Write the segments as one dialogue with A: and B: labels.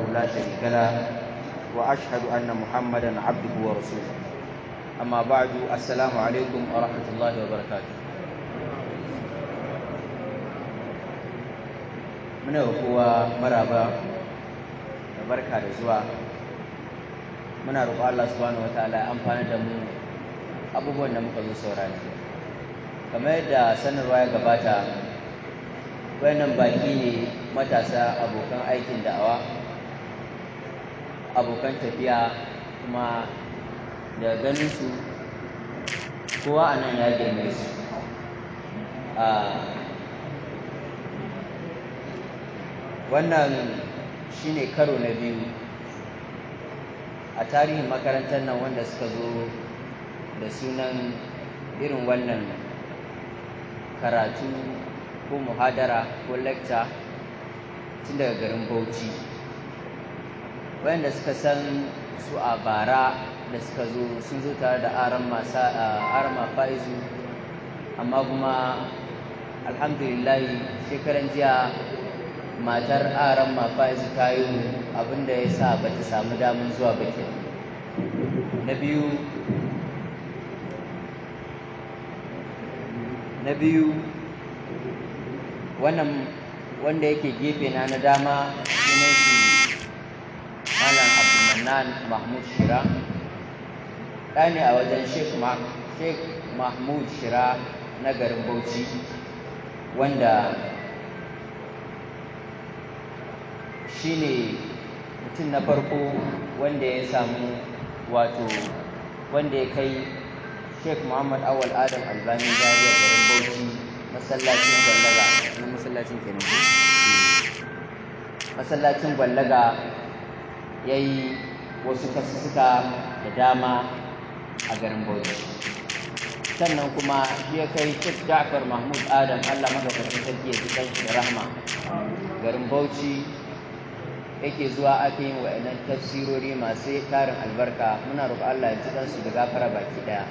A: لا شريك له وأشهد أن محمدا عبده ورسوله أما بعد السلام عليكم ورحمة الله وبركاته muna kowa maraba da barka da zuwa muna roƙo Allah subhanahu wataala ya amfana da mu abubuwan da muka zo saurari kamar yadda sanarwa ya gabata wayannan baki ne matasa abokan aikin da'awa abokan tafiya kuma da ganin su kowa a nan ya girme su wannan shine karo na biyu a tarihin makarantar nan wanda suka zo da sunan irin wannan karatu ko muhadara ko lecture tun daga garin bauchi wayanda suka san su a bara da suka zo sun zo tare da arama faizu amma kuma alhamdulillahi shekaran jiya matar aran mafaizu ta yi abinda ya sa ba ta samu damar zuwa bakin na biyu na biyu wannan wanda yake gefe na na dama sunan shi malam abdulmanan mahmud shira ɗa ne a wajen sheikh mahmud shira na garin bauchi wanda shine mutum na farko wanda ya samu wato wanda ya kai sheikh muhammad awal adam albani zariya garin bauchi masallacin gwallaga na masallacin kenan masallacin gwallaga ya yi wasu kasussuka da dama a garin bauchi sannan kuma shi ya kai sheikh ja'far mahmud adam allah madaukakin sarki ya ji shi da rahma garin bauchi yake zuwa ake yin wa'annan tafsirori masu tarin albarka muna roƙo Allah ya ji kansu da gafara baki daya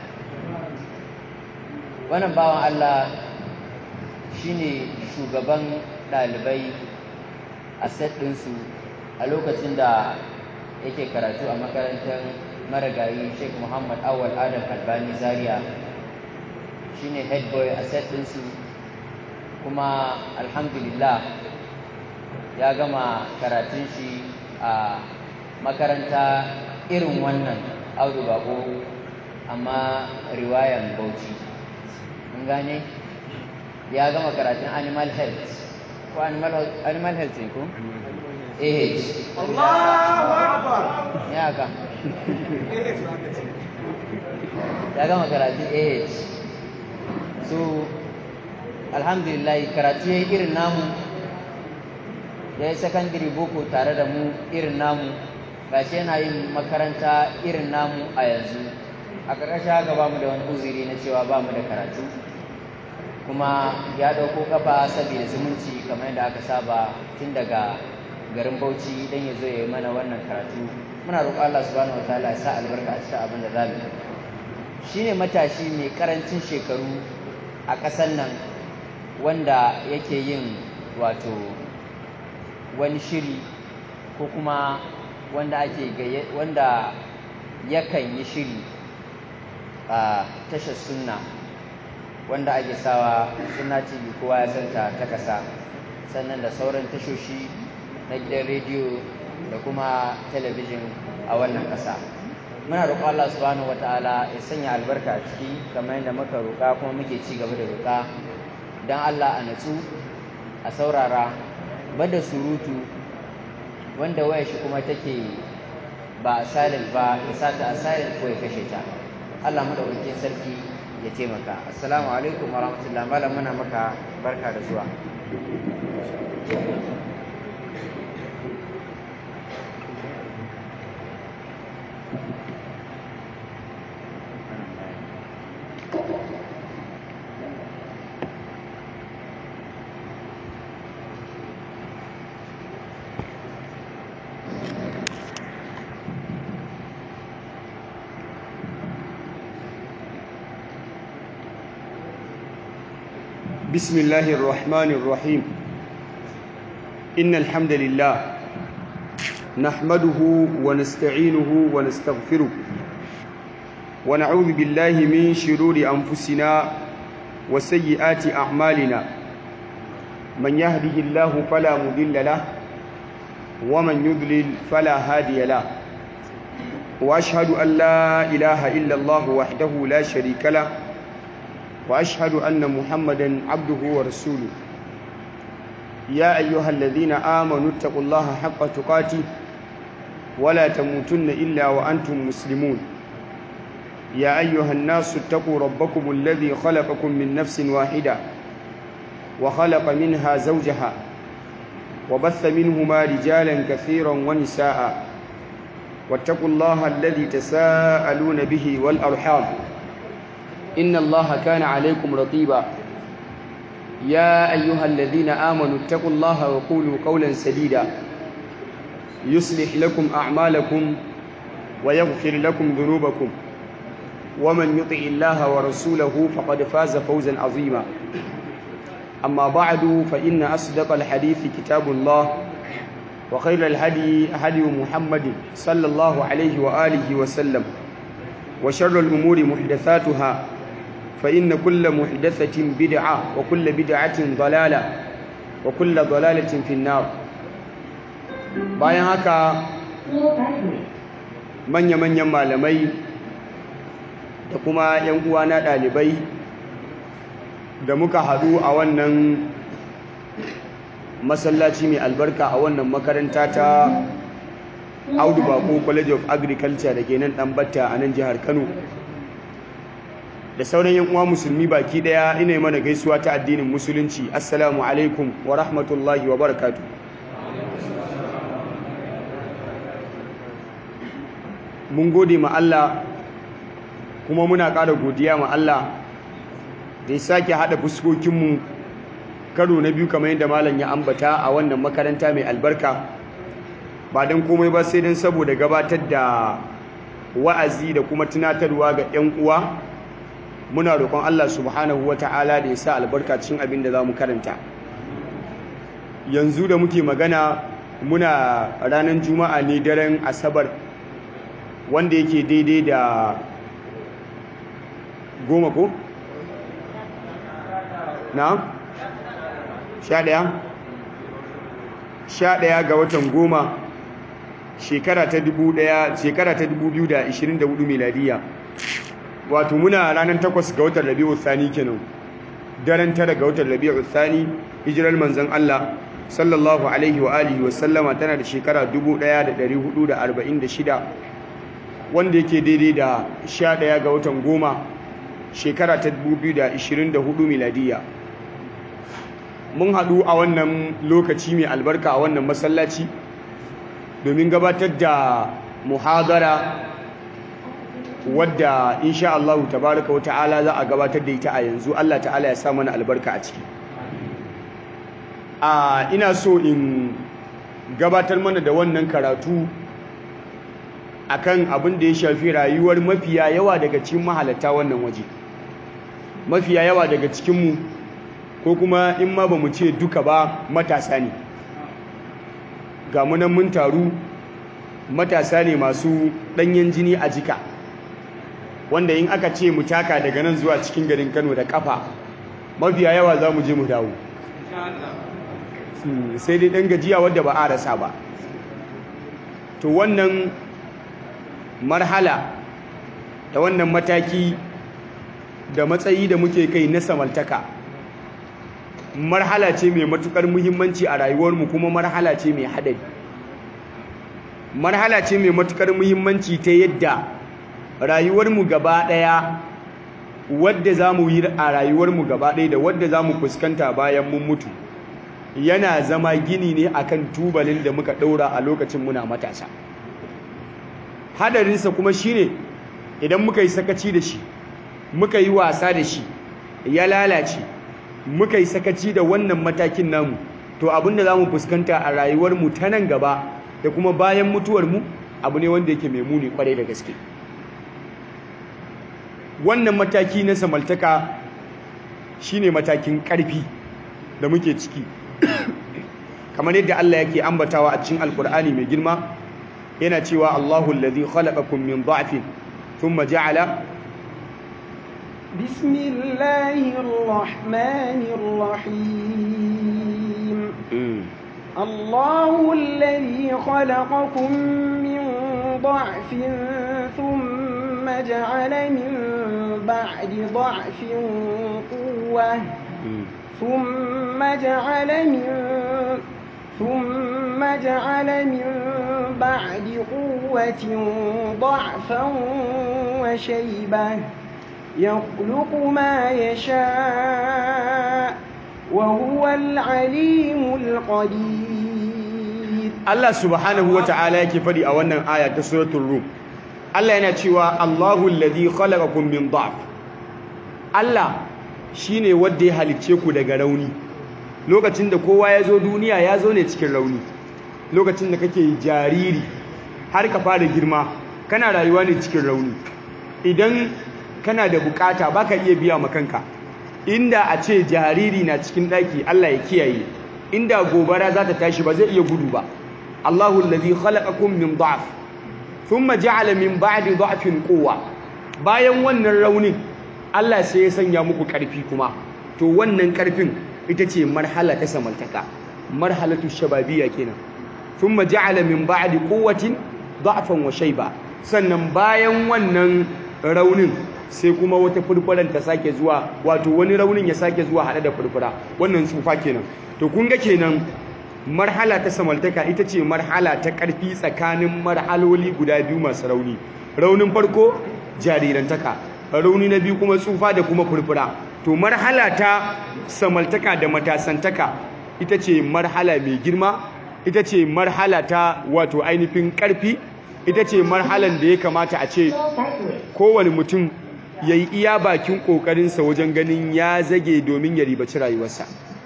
A: wannan bawan Allah shine shugaban ɗalibai a set ɗinsu a lokacin da yake karatu a makarantar marigayi Sheikh Muhammad Awal Adam Albani Zaria shine head boy a set ɗinsu kuma alhamdulillah ya gama karatun shi a makaranta irin wannan audu bako amma riwayan bauchi mun gane ya gama karatun animal health ko animal, animal health ne ko? AH
B: Allahu Akbar
A: ya ka ya gama karatun AH so alhamdulillah karatu ya yi irin namu ya yi sakandare boko tare da mu irin namu gashi yana yin makaranta irin namu a yanzu a ƙarƙashin haka ba mu da wani uzuri na cewa ba mu da karatu kuma ya ɗauko ƙafa saboda zumunci kamar yadda aka saba tun daga garin bauchi don ya zo ya yi mana wannan karatu muna roƙon Allah subhanahu wa ta'ala ya sa albarka a cikin abin da za mu yi shine matashi mai ƙarancin shekaru a ƙasar nan wanda yake yin wato wani shiri ko kuma wanda ake wanda yakan yi shiri a tashar sunna wanda ake sawa sunna tv kowa ya santa ta kasa sannan da sauran tashoshi na gidan rediyo da kuma talabijin a wannan kasa muna roƙo Allah subhanahu wataala ya sanya albarka a ciki kamar yadda muka roƙa kuma muke ci gaba da roƙa don Allah a natsu a saurara bada surutu wanda waya shi kuma take ba a silent ba ya sata a silent ko ya kashe ta Allah madaukakin sarki ya taimaka assalamu alaikum warahmatullahi malam muna maka barka da zuwa
B: بسم الله الرحمن الرحيم إن الحمد لله نحمده ونستعينه ونستغفره ونعوذ بالله من شرور أنفسنا وسيئات أعمالنا من يهده الله فلا مضل له ومن يضلل فلا هادي له وأشهد أن لا إله إلا الله وحده لا شريك له وأشهد أن محمدا عبده ورسوله يا أيها الذين آمنوا اتقوا الله حق تقاته ولا تموتن إلا وأنتم مسلمون يا أيها الناس اتقوا ربكم الذي خلقكم من نفس واحدة وخلق منها زوجها وبث منهما رجالا كثيرا ونساء واتقوا الله الذي تساءلون به والأرحام إن الله كان عليكم رقيبا يا أيها الذين آمنوا اتقوا الله وقولوا قولا سديدا يصلح لكم أعمالكم ويغفر لكم ذنوبكم ومن يطع الله ورسوله فقد فاز فوزا عظيما أما بعد فإن أصدق الحديث كتاب الله وخير الهدي هدي محمد صلى الله عليه وآله وسلم وشر الأمور محدثاتها فإن كل محدثة بدعة وكل بدعة ضلالة وكل ضلالة في النار bayan haka manya-manyan malamai da kuma 'yan uwana ɗalibai da muka haɗu a wannan masallaci mai albarka a wannan makaranta ta audu bako college of agriculture da ke nan ɗanbata a nan jihar kano da sauran yan uwa musulmi baki ɗaya ina yi mana gaisuwa ta addinin musulunci assalamu alaikum wa rahmatullahi wa barakatu mun gode ma Allah kuma muna ƙara godiya ma Allah da ya sake haɗa fuskokinmu karo na biyu kamar yadda malam ya ambata a wannan makaranta mai albarka ba don komai ba sai don saboda gabatar da wa'azi da kuma tunatarwa ga 'yan uwa muna roƙon Allah subhanahu wa ta'ala da ya sa albarka cikin abin da za mu karanta yanzu da muke magana muna ranar juma'a ne daren asabar wanda yake daidai da goma ko? na? sha ɗaya? sha ɗaya ga watan goma shekara ta dubu ɗaya shekara ta dubu biyu da ishirin da hudu miladiya wato muna ranar takwas ga watan rabi'u thani kenan daren tara ga watan rabi'u thani hijirar manzon Allah sallallahu alaihi wa alihi wa sallama tana da shekara 1446 wanda yake daidai da 11 ga watan goma shekara ta 2024 miladiya mun haɗu a wannan lokaci mai albarka a wannan masallaci domin gabatar da muhadara wadda insha Allah tabaraka wa ta'ala za a gabatar da ita a yanzu Allah ta'ala ya sa mana albarka a ciki a ina so in gabatar mana da wannan karatu akan abin da ya shafi rayuwar mafiya yawa daga cikin mahalata wannan waje mafiya yawa daga cikinmu ko kuma in ma ba mu ce duka ba matasa ne ga munan mun taru matasa ne masu ɗanyen jini a jika wanda in aka ce mu taka daga nan zuwa cikin garin Kano da kafa mafiya yawa za mu je mu dawo sai dai ɗan gajiya wadda ba a rasa ba to wannan marhala da wannan mataki da matsayi da muke kai na samaltaka marhala ce mai matukar muhimmanci a rayuwarmu kuma marhala ce mai haɗari marhala ce mai matukar muhimmanci ta yadda rayuwarmu gaba ɗaya wadda za mu yi a rayuwarmu gaba ɗaya da wadda za mu fuskanta bayan mun mutu yana zama gini ne akan tubalin da muka ɗaura a lokacin muna matasa hadarinsa kuma shine idan muka yi sakaci da shi muka yi wasa da shi ya lalace muka yi sakaci da wannan matakin namu to abin da za mu fuskanta a rayuwarmu ta nan gaba da kuma bayan mutuwarmu abu ne wanda yake mai muni kwarai da gaske wannan mataki na samaltaka shine matakin ƙarfi da muke ciki kamar yadda Allah yake ambatawa a cikin alkur'ani mai girma yana cewa Allahu alladhi khalaqakum min dha'fin thumma ja'ala
C: بسم الله الرحمن الرحيم الله الذي خلقكم من ضعف ثم جعل من بعد ضعف قوة ثم جعل من ثم جعل من بعد قوة ضعفا وشيبة يخلق ما يشاء وهو العليم القدير
B: Allah subhanahu wa ta'ala yake fadi a wannan aya ta suratul rum Allah yana cewa Allahu alladhi khalaqakum min dha'f Allah shine wanda ya halicce ku daga rauni lokacin da kowa ya zo duniya ya zo ne cikin rauni lokacin da kake jariri har ka fara girma kana rayuwa ne cikin rauni idan kana da bukata baka iya biya ma kanka inda a ce jariri na cikin daki Allah ya kiyaye inda gobara za ta tashi ba zai iya gudu ba Allahu allazi khalaqakum min dha'f thumma ja'ala min ba'di dha'fin quwwa bayan wannan raunin Allah sai ya sanya muku karfi kuma to wannan karfin ita ce marhala ta samantaka marhalatu shababiyya kenan thumma ja'ala min ba'di quwwatin dha'fan wa shayba sannan bayan wannan raunin sai kuma wata furfuran ta sake zuwa wato wani raunin ya sake zuwa hade da furfura wannan tsufa kenan to kun ga kenan marhala ta samaltaka ita ce marhala ta ƙarfi tsakanin marhaloli guda biyu masu rauni raunin farko jarirantaka rauni na biyu kuma tsufa da kuma furfura to marhala ta samaltaka da matasantaka ita ce marhala mai girma ita ce marhala ta wato ainihin ƙarfi ita ce marhalan da ya kamata a ce kowane mutum ya yi iya bakin ƙoƙarinsa wajen ganin ya zage domin ya ribaci rayuwarsa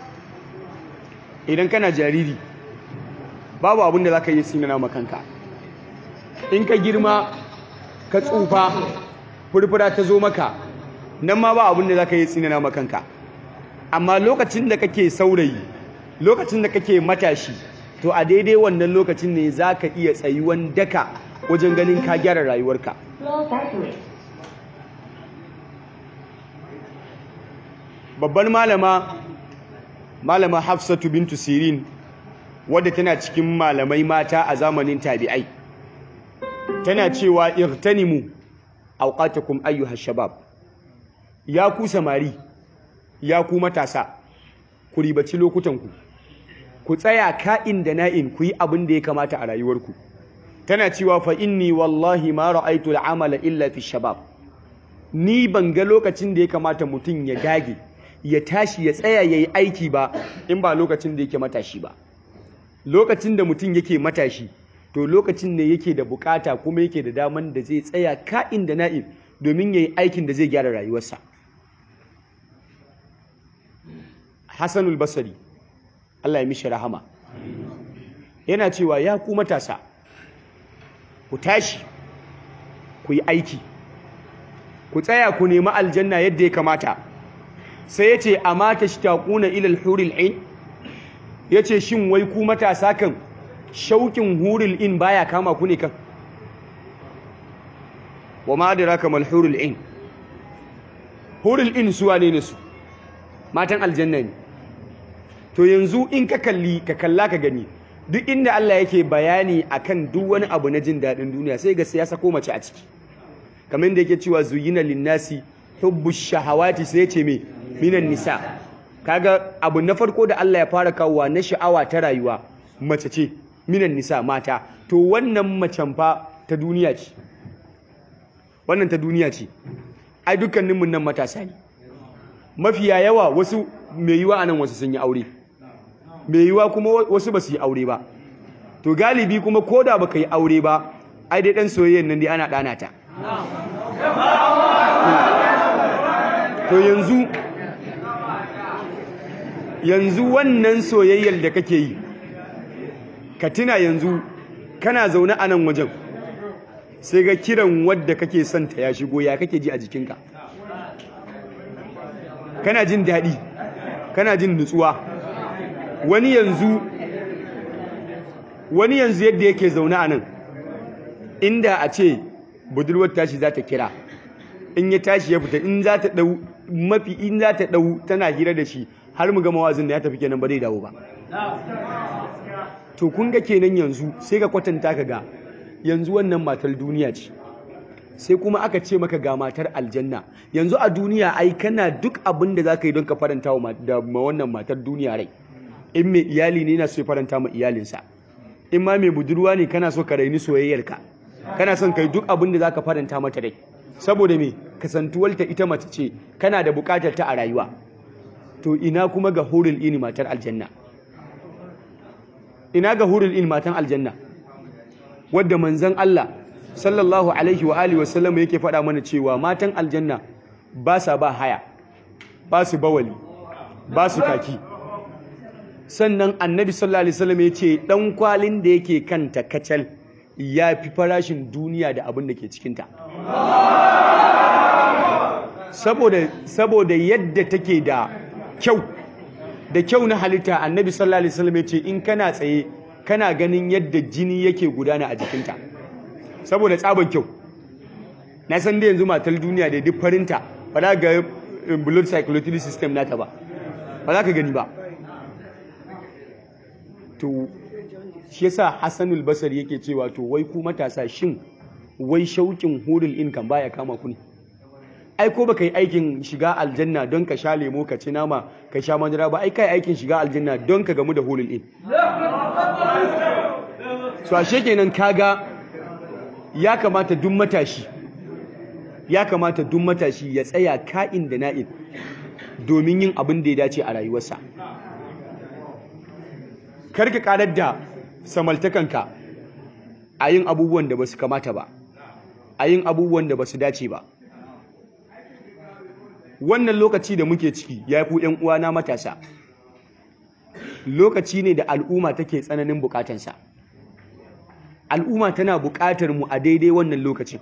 B: idan kana jariri babu abin da za ka yi sinana makanka in ka girma ka tsufa furfura ta zo maka nan ma ba abin da za ka yi sinana makanka amma lokacin da kake saurayi lokacin da kake matashi to a daidai wannan lokacin ne za ka iya tsayuwan daka wajen ganin ka gyara rayuwarka babbar malama malama hafsatu bintu sirin wadda tana cikin malamai mata a zamanin tabi'ai tana cewa irtanimu awqatakum ayyuha shabab ya ku samari ya ku matasa ku ribaci lokutanku ku tsaya ka'in da na'in ku yi abin da ya kamata a rayuwarku tana cewa fa inni wallahi ma ra'aytu al'amala illa fi shabab ni ban ga lokacin da ya kamata mutum ya dage ya tashi ya tsaya ya yi aiki ba in ba lokacin da yake matashi ba lokacin da mutum yake matashi to lokacin ne yake da bukata kuma yake da daman da zai tsaya ka'in da na'in domin ya yi aikin da zai gyara rayuwarsa hassanul basari allah ya mishi rahama yana cewa ya ku matasa ku tashi ku yi aiki ku tsaya ku nemi aljanna yadda ya kamata sai ya ce a mata shi taƙuna ilal huril in ya ce shin wai ku matasa kan shauƙin huril in baya kama ku ne kan wa ma'adira kamar huril in huril in suwa ne su matan aljanna ne to yanzu in ka kalli ka kalla ka gani duk inda Allah yake bayani akan duk wani abu na jin daɗin duniya sai ga siyasa ko mace a ciki kamar da yake cewa zuyina linnasi hubbu shahawati sai ce me minan nisa kaga abu na farko da Allah ya fara kawowa na sha'awa ta rayuwa mace ce minan nisa mata to wannan macen fa ta duniya ce wannan ta duniya ce ai dukkanin mun nan matasa ne mafiya yawa wasu mai yiwa anan wasu sun yi aure mai yiwa kuma wasu ba su yi aure ba to galibi kuma koda baka yi aure ba ai dai dan soyayyen nan dai ana dana ta to yanzu yanzu wannan soyayyar da kake yi ka tuna yanzu kana zaune a nan wajen sai ga kiran wadda kake son ta ya shigo ya kake ji a jikinka kana jin daɗi kana jin nutsuwa wani yanzu wani yanzu yadda yake zaune a nan inda a ce budurwar tashi za ta kira in ya tashi ya fita in za ta dau mafi in za ta dau tana hira da shi har mu gama wazin da ya tafi kenan ba zai dawo ba to kun ga kenan yanzu sai ka kwatanta ka ga yanzu wannan matar duniya ce sai kuma aka ce maka ga matar aljanna yanzu a duniya ai kana duk abin da za ka yi don ka faranta wa da wannan matar duniya rai in mai iyali ne na so ya faranta ma iyalinsa in ma mai budurwa ne kana so ka raini soyayyarka kana son kai duk abin da za ka faranta mata rai saboda me kasantuwalta ita mace ce kana da bukatar ta a rayuwa to ina kuma ga hurul ini matar aljanna ina ga hurul ini matan aljanna wadda manzon Allah sallallahu alaihi wa alihi wasallam yake faɗa mana cewa matan aljanna ba sa ba haya ba su bawali ba su kaki sannan annabi sallallahu alaihi wasallam ya ce dan kwalin da yake kanta kacal ya fi farashin duniya da abin da ke cikinta saboda saboda yadda take da kyau da kyau na halitta annabi sallallahu alaihi wasallam ya ce in kana tsaye kana ganin yadda jini yake gudana a jikinta saboda tsaban kyau na san da yanzu matar duniya da duk farinta ba za ga blood circulatory system nata ba ba za ka gani ba to shi yasa Hassanul Basri yake cewa to wai ku matasa shin wai shaukin hurul in kan baya kama ku ne ai ko baka yi aikin shiga aljanna don ka sha lemo ka ci nama ka sha madara ba ai kai aikin shiga aljanna don ka gamu da hurul in so ashe kenan kaga ya kamata duk matashi ya kamata duk matashi ya tsaya ka'in da na'in domin yin abin da ya dace a rayuwarsa karka karar da samaltakanka a yin abubuwan da ba su kamata ba a yin abubuwan da ba su dace ba wannan lokaci da muke ciki ya fi ‘yan uwana matasa lokaci ne da al'umma take tsananin bukatansa al'umma tana bukatar mu a daidai wannan lokacin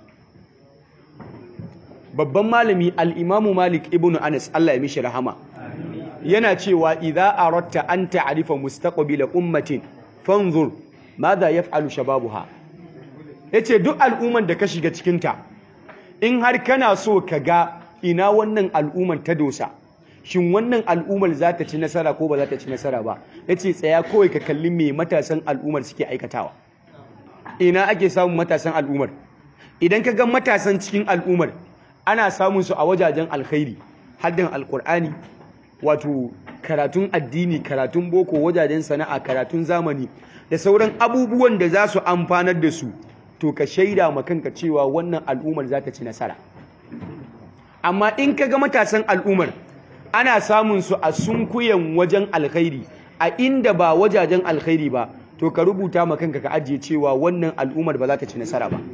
B: babban malami al'imamu malik ibn anas Allah ya mishi rahama yana cewa idza aratta an ta'rifa mustaqbila ummatin fanzur madha yaf'alu shababuha yace duk al'umman da ka shiga cikin ta in har kana so ka ga ina wannan al'umman ta dosa shin wannan al'ummar za ta ci nasara ko ba za ta ci nasara ba yace tsaya kawai ka kalli me matasan al'ummar suke aikatawa ina ake samun matasan al'ummar idan ka ga matasan cikin al'ummar ana samun su a wajajen alkhairi haddan alkur'ani wato karatun addini karatun boko wajajen sana'a karatun zamani da sauran abubuwan da za su amfanar da su to ka shaida ma kanka cewa wannan al'ummar za ta ci nasara amma in ka ga matasan al'ummar ana samun su a sunkuyen wajen alkhairi a inda ba wajajen alkhairi ba to ka rubuta ma kanka ka ajiye cewa wannan al'ummar ba za ta ci nasara ba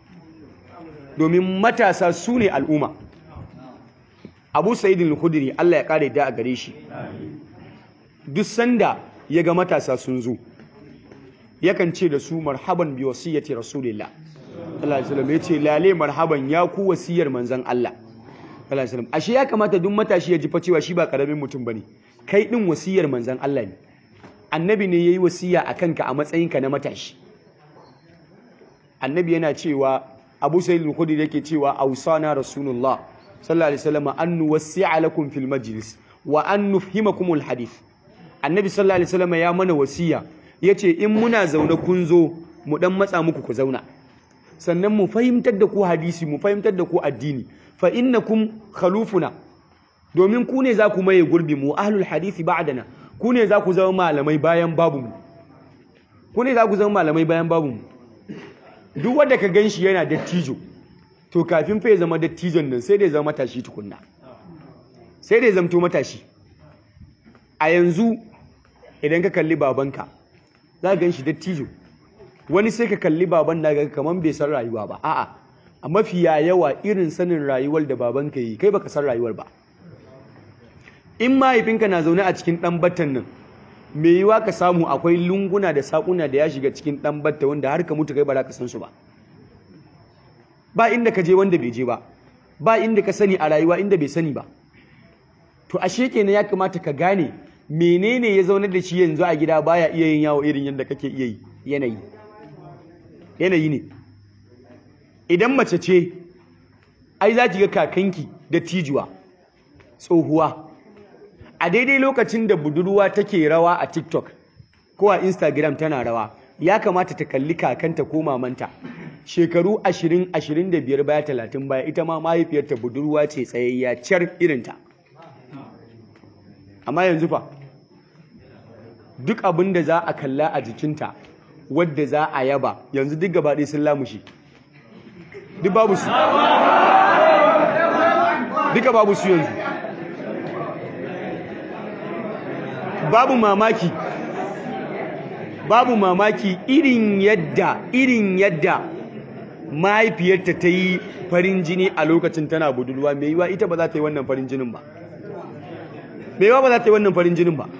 B: domin matasa su ne al'umma abu sa'idin al-khudri Allah ya kare da a gare shi duk sanda ya ga matasa sun zo yakan ce da su marhaban bi wasiyyati rasulillah sallallahu alaihi wasallam yace lale marhaban ya ku wasiyar manzon Allah sallallahu alaihi wasallam ashe ya kamata duk matashi ya ji fa cewa shi ba karamin mutum bane kai din wasiyar manzon Allah ne annabi ne yayi wasiya akan ka a matsayinka na matashi annabi yana cewa abu sa'id al-khudri yake cewa awsana rasulullah sallallahu alaihi wasallam an nuwassi'a lakum fil majlis wa an nufhimakum al-hadith annabi sallallahu alaihi wasallam ya mana wasiya yace in muna zaune kun zo mu dan matsa muku ku zauna sannan mu fahimtar da ku hadisi mu fahimtar da ku addini fa innakum khalufuna domin ku ne za ku maye gurbi mu ahlul hadisi ba'dana ku ne za ku zama malamai bayan babu mu ku ne za ku zama malamai bayan babu mu duk wanda ka ganshi yana dattijo to kafin fa ya zama dattijon nan sai da ya zama matashi tukunna sai da ya zamto matashi a yanzu idan ka kalli babanka za ka ganshi dattijo wani sai ka kalli baban da ga kaman bai san rayuwa ba a'a a mafiya yawa irin sanin rayuwar da babanka yi kai baka san rayuwar ba in mahaifinka na zaune a cikin dan batan nan me yiwa ka samu akwai lunguna da sakuna da ya shiga cikin dan batta wanda har ka mutu kai ba za ka san su ba ba inda ka je wanda bai je ba ba inda ka sani a rayuwa inda bai sani ba to ashe kenan ya kamata ka gane menene ya zaune da shi yanzu a gida baya iya yin yawo irin yadda kake iya yi yanayi yanayi ne idan mace ce ai za ki ga kakanki da tijuwa tsohuwa a daidai lokacin da budurwa take rawa a tiktok ko a instagram tana rawa ya kamata ta kalli kakanta ko mamanta shekaru 20-25 baya 30 baya ita ma mahaifiyarta budurwa ce tsayayya car irinta amma yanzu fa duk abin da za a kalla a jikinta wadda za a yaba yanzu duk gabaɗe sun lamushi duk babu su duka babu su yanzu babu mamaki babu mamaki irin yadda irin yadda mahaifiyarta ta yi farin jini a lokacin tana budurwa mai yiwa ita ba za ta yi wannan farin jinin ba mai yiwa ba za ta yi wannan farin jinin ba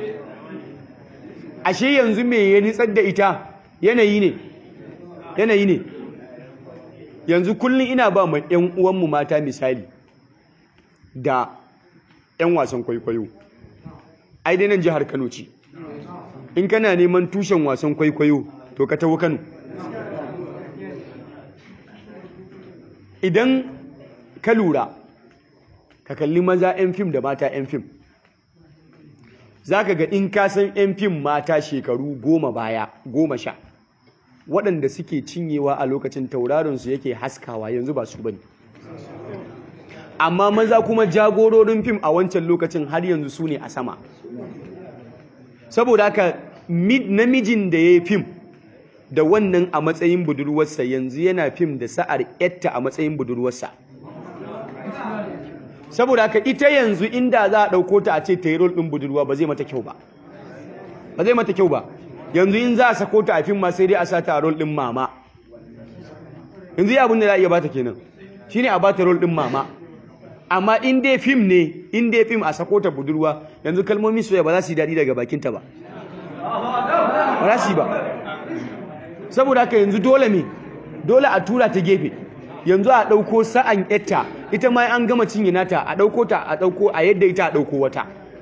B: ashe yanzu me ya nitsar da ita yanayi ne yanayi ne yanzu kullum ina ba ma 'yan uwanmu mata misali da 'yan wasan kwaikwayo ai dai nan jihar Kano ce in kana neman tushen wasan kwaikwayo to ka tawo Kano idan ka lura ka kalli maza 'yan fim da mata 'yan fim za ka ga in ka san 'yan fim mata shekaru goma baya goma sha waɗanda suke cinyewa a lokacin taurarinsu yake haskawa yanzu ba su bane amma maza kuma jagororin fim a wancan lokacin har yanzu su ne a sama saboda haka namijin da ya yi fim da wannan a matsayin budurwarsa yanzu yana fim da sa'ar yatta a matsayin budurwarsa saboda haka ita yanzu inda za a ɗauko ta a ce ta yi rol ɗin budurwa ba zai mata kyau ba ba zai mata kyau ba yanzu in za a sako ta a fim ma sai dai a sa ta a rol ɗin mama yanzu ya abin da za a iya bata kenan shine a bata rol ɗin mama amma in dai fim ne in dai fim a sako ta budurwa yanzu kalmomin soyayya ba za su yi daɗi daga bakinta ba ba za su yi ba saboda haka yanzu dole ne dole a tura ta gefe yanzu a ɗauko sa'an yatta ita ma an gama cinye nata a ɗauko ta a ɗauko a yadda ita a ɗauko wata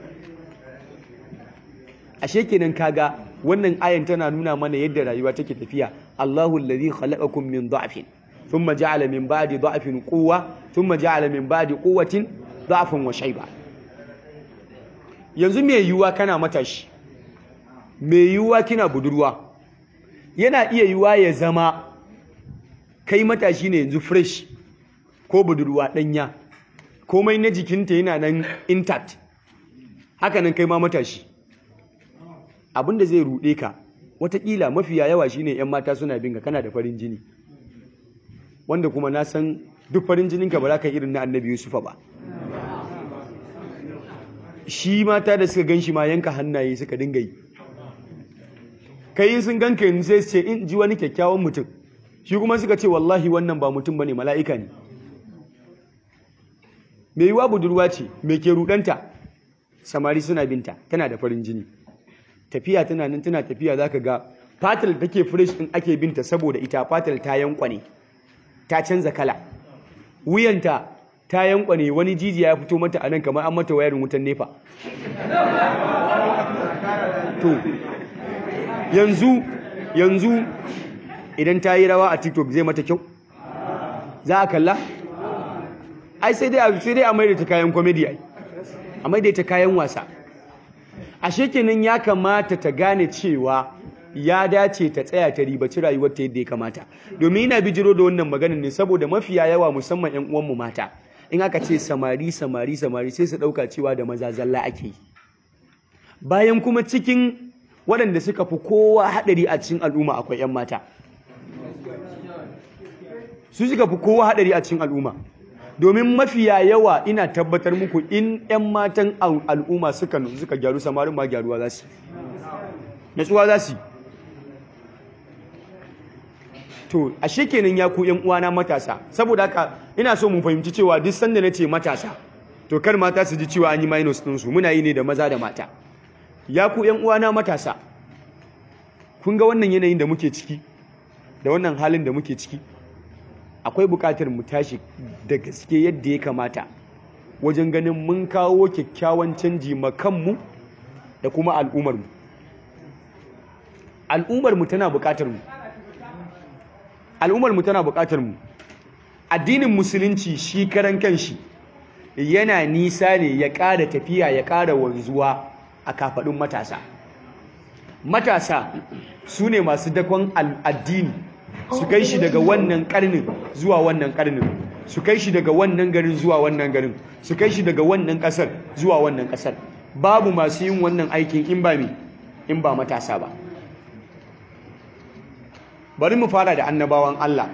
B: ashe kenan kaga wannan ayan tana nuna mana yadda rayuwa take tafiya Allahu allazi khalaqakum min dha'fin thumma ja'ala min ba'di dha'fin quwwa thumma ja'ala min ba'di quwwatin dha'fan wa shayba yanzu me yiwuwa kana matashi me yiwuwa kina budurwa yana iya yiwuwa ya zama kai matashi ne yanzu fresh ko budurwa danya komai na jikinta yana nan intact haka nan kai ma matashi abinda zai ruɗe ka watakila mafiya yawa shine yan mata suna binga kana da farin jini wanda kuma na san duk farin jininka ba za ka irin na annabi yusufa ba shi mata da suka gan shi ma yanka hannaye suka dinga yi kai in sun ganka yanzu sai su ce in ji wani kyakkyawan mutum shi kuma suka ce wallahi wannan ba mutum bane mala'ika ne mai yiwa budurwa ce mai ke rudanta samari suna binta tana da farin jini tafiya tana nan tana tafiya zaka ga fatal take fresh din ake binta saboda ita fatal ta yankwane ta canza kala wuyanta ta yankwane wani jijiya ya fito mata anan kamar an mata wayarin wutan nefa to yanzu yanzu idan ta yi rawa a tiktok zai mata kyau za a kalla ai sai dai sai dai a maida ta kayan comedy ai a maida ta kayan wasa ashe kenan ya kamata ta gane cewa ya dace ta tsaya ta ribaci rayuwar ta yadda ya kamata domin ina bijiro da wannan maganin ne saboda mafiya yawa musamman yan uwanmu mata in aka ce samari samari samari sai su dauka cewa da maza zalla ake yi bayan kuma cikin waɗanda suka fi kowa haɗari a cikin al'umma akwai 'yan mata su suka fi kowa haɗari a cikin al'umma domin mafiya yawa ina tabbatar muku in 'yan matan al'umma suka suka gyaru samarin ma gyaruwa za su natsuwa za su to ashe kenan ya ku 'yan uwana matasa saboda haka ina so mu fahimci cewa duk sanda na ce matasa to kar mata su ji cewa an yi minus ɗinsu muna yi ne da maza da mata ya ku ‘yan uwana matasa kun ga wannan yanayin da muke ciki da wannan halin da muke ciki akwai buƙatar mu tashi da gaske yadda ya kamata wajen ganin mun kawo kyakkyawan canji makanmu da kuma al'ummarmu al'ummarmu tana buƙatar mu al'ummarmu tana buƙatar mu addinin musulunci shi karan kanshi yana nisa ne ya ƙara tafiya ya ƙara wanzuwa a kafaɗin matasa matasa su ne masu dakon addini su kai shi daga wannan ƙarnin zuwa wannan ƙarnin su kai shi daga wannan garin zuwa wannan garin su kai shi daga wannan ƙasar zuwa wannan ƙasar babu masu yin wannan aikin in ba me in ba matasa ba bari mu fara da annabawan Allah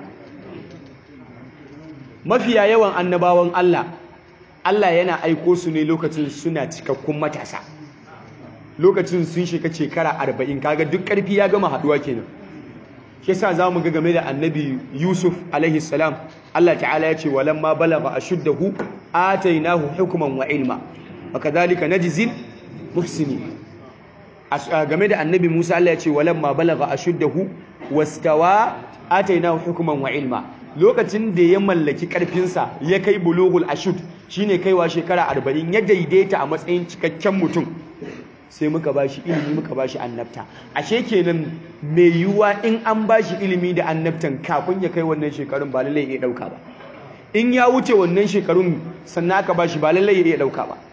B: mafiya yawan annabawan Allah Allah yana aiko su ne lokacin suna cikakkun matasa lokacin sun shiga shekara arba'in kaga duk ƙarfi ya gama haɗuwa kenan shi sa za mu ga game da annabi yusuf alaihi salam Allah ta'ala ya ce walamma balagha ashuddahu atainahu hukman wa ilma wa kadhalika najzil muhsinin game da annabi Musa Allah ya ce walamma balagha ashuddahu wastawa atainahu hukman wa ilma lokacin da ya mallaki karfinsa ya kai bulughul ashud shine kaiwa shekara 40 ya daidaita a matsayin cikakken mutum sai muka bashi ilimi muka bashi annabta ashe kenan mai yiwuwa in an bashi ilimi da annabtan kafin ya kai wannan shekarun ba lallai ya dauka ba in ya wuce wannan shekarun sannan aka bashi ba lallai ya dauka ba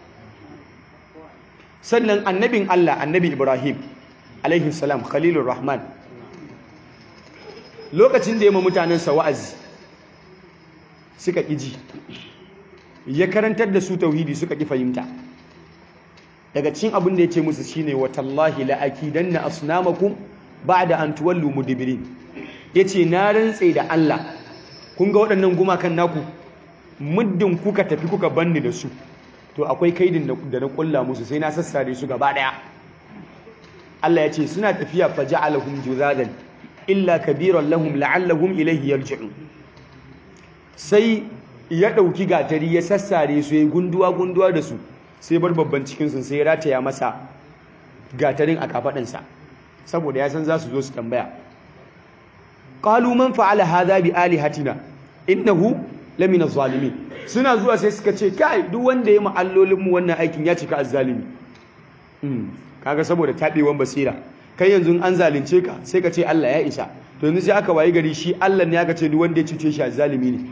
B: sannan annabin Allah annabi Ibrahim alaihi salam khalilur rahman lokacin da ya ma mutanensa wa'azi suka ƙiji ya karantar da su tauhidi suka ƙi fahimta daga cikin abin da ya ce musu shine watallahi la'akidanna asnamakum ba'da an tuwallu mudbirin yace na rantse da Allah kun ga waɗannan gumakan naku muddin kuka tafi kuka banni da su to akwai kaidin da na kulla musu sai na sassare su gaba daya Allah ya ce suna tafiya faja'alahum juzadan illa kabiran lahum la'allahum ilayhi yarji'un sai ya dauki gatari ya sassare su ya gunduwa gunduwa da su sai bar babban cikin su sai ya rataya masa gatarin a kafadin sa saboda ya san za su zo su tambaya qalu man fa'ala hadha bi alihatina innahu lamina zalimin suna zuwa sai suka ce kai duk wanda ya ma'allolin mu wannan aikin ya cika azzalimi kaga saboda tabewan basira kai yanzu an zalunce ka sai ka ce Allah ya isa to yanzu sai aka wayi gari shi Allah ne aka ce duk wanda ya cuce shi azzalimi ne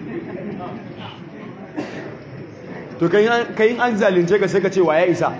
B: to kai kai an zalunce ka sai ka ce wa ya isa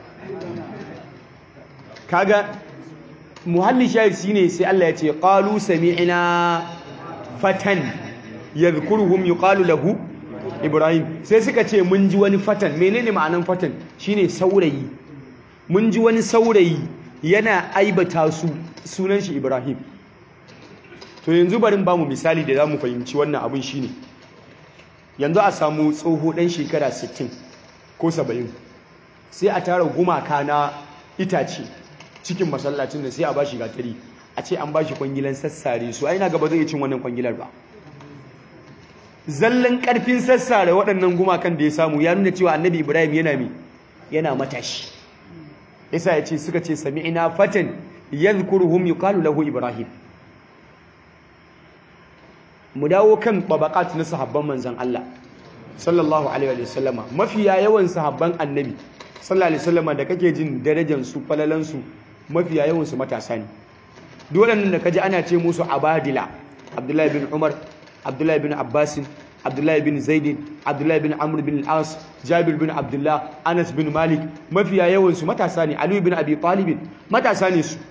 B: kaga muhalli shahid shine sai Allah ya ce qalu sami'na fatan yadhkuruhum yuqalu lahu ibrahim sai suka ce mun ji wani fatan menene ma'anan fatan shine saurayi mun ji wani saurayi yana aibata su sunan shi ibrahim to yanzu barin ba mu misali da zamu fahimci wannan abun shine yanzu a samu tsoho dan shekara 60 ko 70 sai a tara gumaka na itace cikin masallacin da sai a bashi gatari a ce an bashi kwangilan sassare su ai na gaba zai cin wannan kwangilar ba zallan karfin sassare waɗannan gumakan da ya samu ya nuna cewa annabi ibrahim yana mi yana matashi yasa ya ce suka ce sami'ina fatan yadhkuruhum yuqalu lahu ibrahim mu dawo kan babaqat na sahabban manzon Allah sallallahu alaihi wa sallama mafiya yawan sahabban annabi sallallahu alaihi wasallama da kake jin darajar su falalan su mafiya yawan su matasa ne duk waɗannan da kaji ana ce musu abadila abdullahi bin umar abdullahi bin abbasin abdullahi bin zaidin abdullahi bin amr bin al-as jabir bin abdullah anas bin malik mafiya yawan su matasa ne ali bin abi talib matasa ne su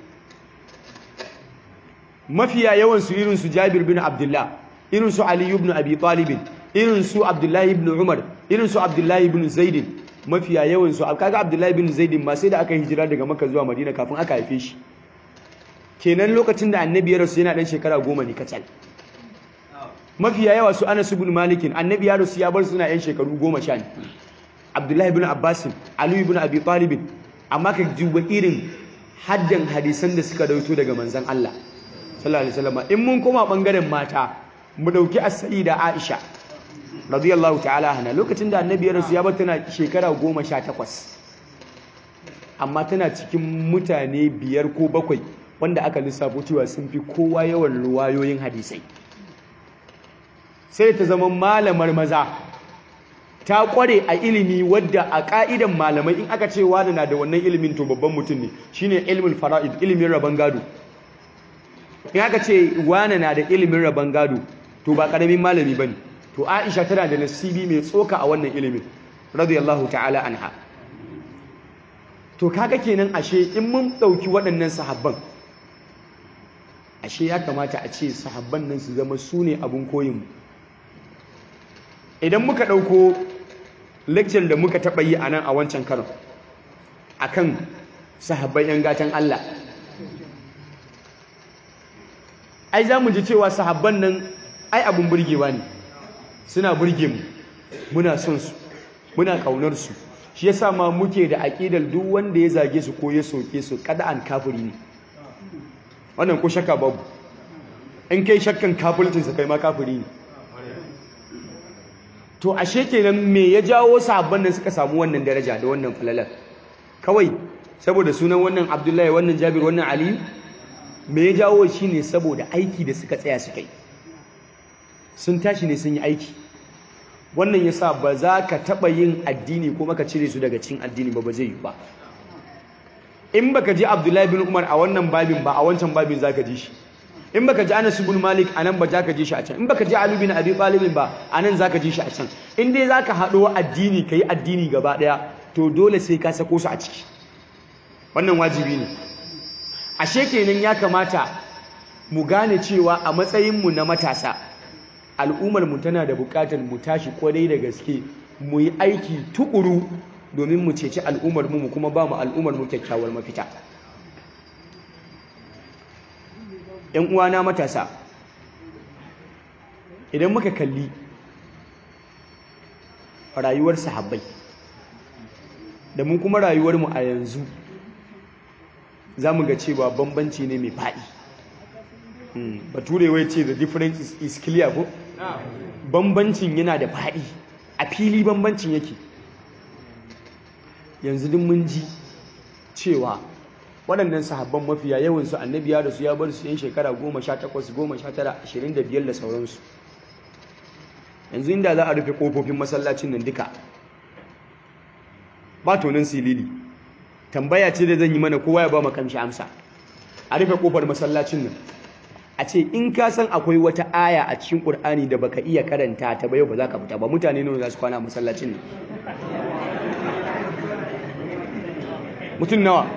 B: mafiya yawan su irin su jabir bin abdullah irin su ali ibn abi talib irin su abdullahi ibn umar irin su abdullahi ibn zaidin mafiya yawan su kaga abdullahi ibn zaidin ma sai da aka hijira daga makka zuwa madina kafin aka haife shi kenan lokacin da annabi ya rasu yana dan shekara goma ne kacal mafiya yawa su anas ibn malikin annabi ya rasu ya bar suna yan shekaru goma sha ne abdullahi ibn abbas ali ibn abi talib amma ka duba irin haddan hadisan da suka dauto daga manzon Allah sallallahu alaihi wasallam in mun koma bangaren mata mu dauki as-sayyida aisha radiyallahu ta'ala anha lokacin da annabi ya rasu ya bar tana shekara goma sha takwas amma tana cikin mutane biyar ko bakwai wanda aka lissafo cewa sun fi kowa yawan ruwayoyin hadisai sai ta zama malamar maza ta kware a ilimi wadda a ka'idan malamai in aka ce wani na da wannan ilimin to babban mutum ne shine ilmin fara'id ilimin rabon gado in aka ce wani na da ilimin rabon gado to ba karamin malami bane to Aisha tana da nasibi mai tsoka a wannan ilimin radiyallahu ta'ala anha to kaga kenan ashe in mun dauki waɗannan sahabban ashe ya kamata a ce sahabban nan su zama su ne abin koyin mu idan muka dauko lecture da muka taɓa yi a nan a wancan karon akan sahabban yan gatan Allah ai za mu ji cewa sahabban nan ai abin burgewa ne suna burge mu muna son su muna kaunar su shi yasa ma muke da aqidar duk wanda ya zage su ko ya soke su kada an kafiri ne wannan ko shakka babu in kai shakkan kafircin sa kai ma kafiri ne to ashe kenan me ya jawo sahabban nan suka samu wannan daraja da wannan falalar kawai saboda sunan wannan Abdullahi wannan Jabir wannan Ali me ya jawo shine saboda aiki da suka tsaya suka yi sun tashi ne sun yi aiki wannan yasa ba za ka taɓa yin addini kuma ka cire su daga cikin addini ba ba zai yi ba in baka ji Abdullahi bin Umar a wannan babin ba a wancan babin zaka ji shi in baka ji Anas bin Malik anan ba zaka ji shi a can in baka ji Ali bin Abi Talib ba anan zaka ji shi a can in dai zaka haɗo addini kai addini gaba ɗaya to dole sai ka sako su a ciki wannan wajibi ne ashe kenan ya kamata mu gane cewa a matsayin mu na matasa al'ummar mu tana da buƙatar mu tashi kwarai da gaske mu yi aiki tukuru domin mu ceci al'ummar mu kuma ba mu al'ummar mu kyakkyawar mafita ‘yan uwana matasa idan muka kalli rayuwar sahabbai da mu kuma rayuwarmu a yanzu za mu ga cewa bambanci ne mai faɗi bature wai ce the difference is, is clear ko bambancin yana da faɗi a fili bambancin yake yanzu duk mun ji cewa waɗannan sahabban mafiya yawansu annabi ya rasu ya bar su yan shekara goma sha takwas goma sha tara ashirin da biyar da sauransu yanzu inda za a rufe ƙofofin masallacin nan duka ba tonin silili tambaya ce da zan yi mana kowa ya ba makamshi amsa a rufe ƙofar masallacin nan a ce in ka san akwai wata aya a cikin ƙur'ani da baka iya karanta ta ba yau ba za ka fita ba mutane nawa za su kwana a masallacin nan mutum nawa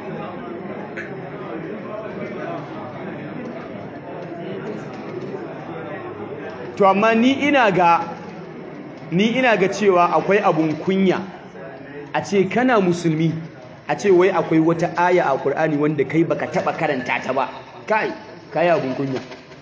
B: to amma ni ina ga ni ina ga cewa akwai abun kunya a ce kana musulmi a ce wai akwai wata aya a Qur'ani wanda kai baka taba karanta ta ba kai kai abun kunya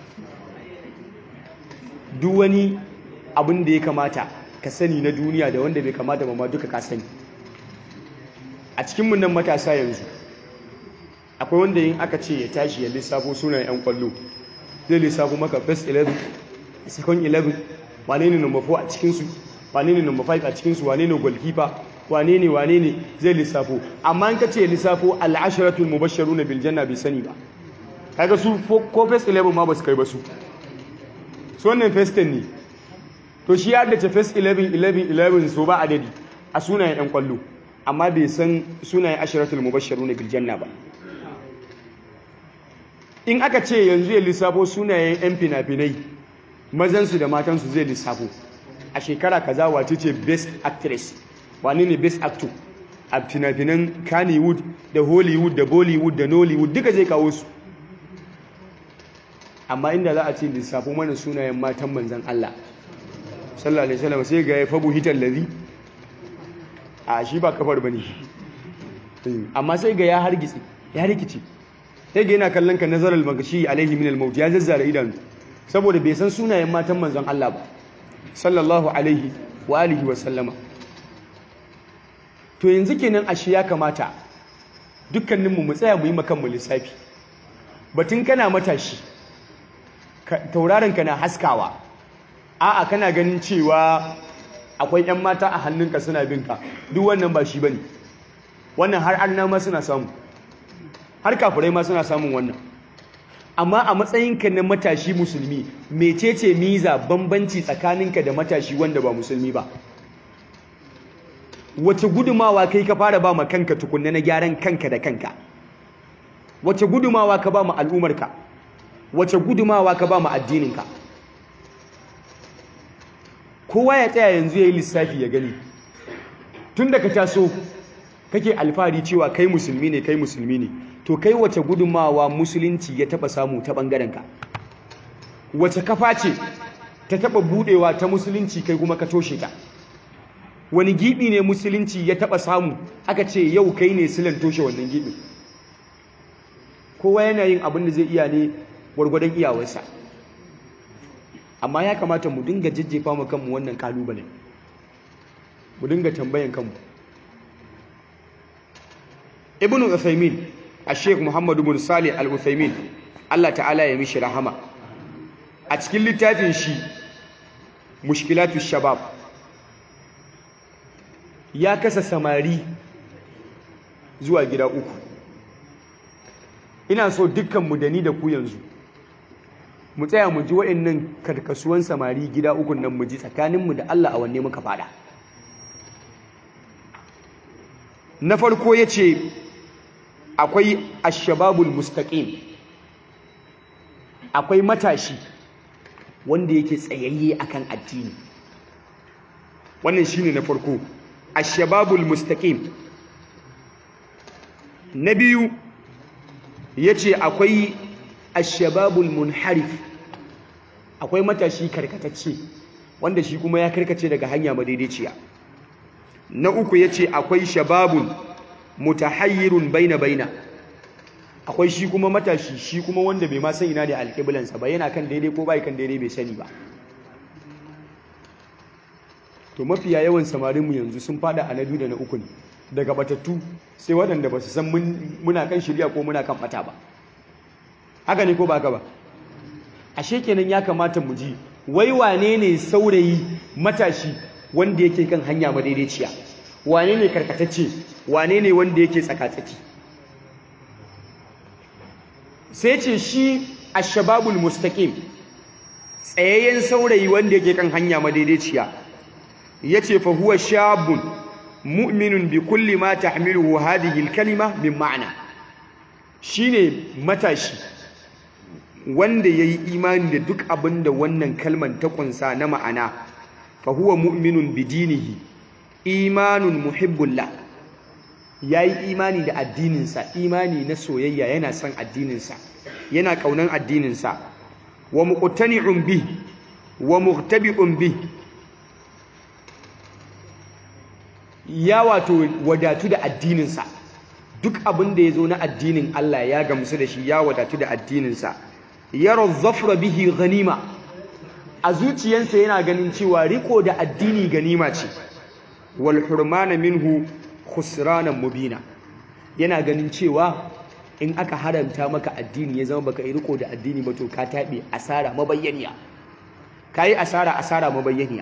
B: duk wani abin da ya kamata ka sani na duniya da wanda bai kamata ba ma duka ka sani a cikin mun nan matasa yanzu akwai wanda yin aka ce ya tashi ya lissafo sunan yan kwallo zai lissafo maka first 11 second 11 wane ne number 4 a cikinsu wane ne number 5 a cikinsu wane ne goalkeeper wane ne wane ne zai lissafo amma in ka ce lissafo al'asharatul mubashsharuna bil janna bai sani ba kaga su ko first 11 ma ba su kai ba su su wannan first 10 ne to shi ya dace first 11 11 11 so ba adadi a sunayen yan kwallo amma bai san sunayen asharatul mubashsharuna bil janna ba in aka ce yanzu ya lissafo sunayen yan fina-finai mazansu da matansu zai lissafo a shekara kaza wace ce best actress wani ne best actor a fina-finan kannywood da hollywood da bollywood da nollywood duka zai kawo su amma inda za a ce lissafo mana sunayen matan manzan Allah sallallahu alaihi wasallam sai ga ya fabu hitar lazi a shi ba kafar bane amma sai ga ya hargitsi ya rikici sai ga yana kallon ka nazarar magashi alaihi min al-maut ya zazzara idanu saboda bai san sunayen matan manzon Allah ba sallallahu alaihi wa alihi wa sallama to yanzu kenan ashe ya kamata dukkaninmu mu tsaya mu yi makan mu lissafi batun kana matashi tauraron ka na haskawa a'a kana ganin cewa akwai ƴan mata a hannunka suna binka duk wannan ba shi bane wannan har arna ma suna samu har kafirai ma suna samun wannan amma a matsayinka na matashi musulmi mecece miza bambanci tsakaninka da matashi wanda ba musulmi ba wace gudumawa kai ka fara ba ma kanka tukunna na gyaran kanka da kanka wace gudumawa ka ba ma al'umarka wace gudumawa ka ba ma addininka kowa ya tsaya yanzu ya yi lissafi ya gani tun da ka taso kake alfahari cewa kai musulmi ne kai musulmi ne to kai wace gudunmawa musulunci ya taba samu ta ɓangarenka wace kafa ce ta taba budewa ta musulunci kai kuma ka toshe ta wani gibi ne musulunci ya taba samu aka ce yau kai ne silan toshe wannan gibi kowa yana yin abin da zai iya ne gwargwadon iyawarsa amma ya kamata mu dinga jajjefa mu kanmu wannan kalubale mu dinga tambayan kanmu ibn uthaymin a sheikh muhammadu bin salih al-uthaymin Allah ta'ala ya mishi rahama a cikin littafin shi mushkilatu shabab ya kasa samari zuwa gida uku ina so dukkanmu da ni da ku yanzu mu tsaya mu ji waɗannan karkasuwan samari gida uku nan mu ji tsakaninmu da Allah a wanne muka fada na farko ya ce akwai ashababul mustaqim akwai matashi wanda yake tsayayye akan addini wannan shine na farko ashababul mustaqim na biyu yace akwai ashababul munharif akwai matashi karkatacce wanda shi kuma ya karkace daga hanya madaidaiciya na uku yace akwai shababun mutahayyirun baina baina akwai shi kuma matashi shi kuma wanda bai ma san ina da alƙiblansa ba yana kan daidai ko bai kan daidai bai sani ba to mafiya yawan samarinmu yanzu sun fada a na biyu da na uku ne daga batattu sai waɗanda ba su san muna kan shirya ko muna kan bata ba haka ne ko ba ka ba ashe kenan ya kamata mu ji wai wane ne saurayi matashi wanda yake kan hanya madaidaiciya wane ne karkatacce wane ne wanda yake tsakatsaki sai ce shi ashababul mustaqim tsayayyen saurayi wanda yake kan hanya madaidaiciya yace fa huwa shabun mu'minun bi kulli ma tahmiluhu hadhihi al-kalima min ma'na shine matashi wanda yayi imani da duk abinda wannan kalman ta kunsa na ma'ana fa huwa mu'minun bi dinihi imanun muhibbullah yayi imani da addininsa imani na soyayya yana son addininsa yana kaunan addininsa wa muqtani'un bi wa mughtabi'un bi ya wato wadatu da addininsa duk abin da ya zo na addinin Allah ya gamsu da shi ya wadatu da addininsa yaro zafra bihi ganima a zuciyarsa yana ganin cewa riko da addini ganima ce wal hurmana minhu khusranan mubina yana ganin cewa in aka haramta maka addini ya zama baka yi riko da addini ba to ka taɓe asara mabayyaniya kayi asara asara mabayyaniya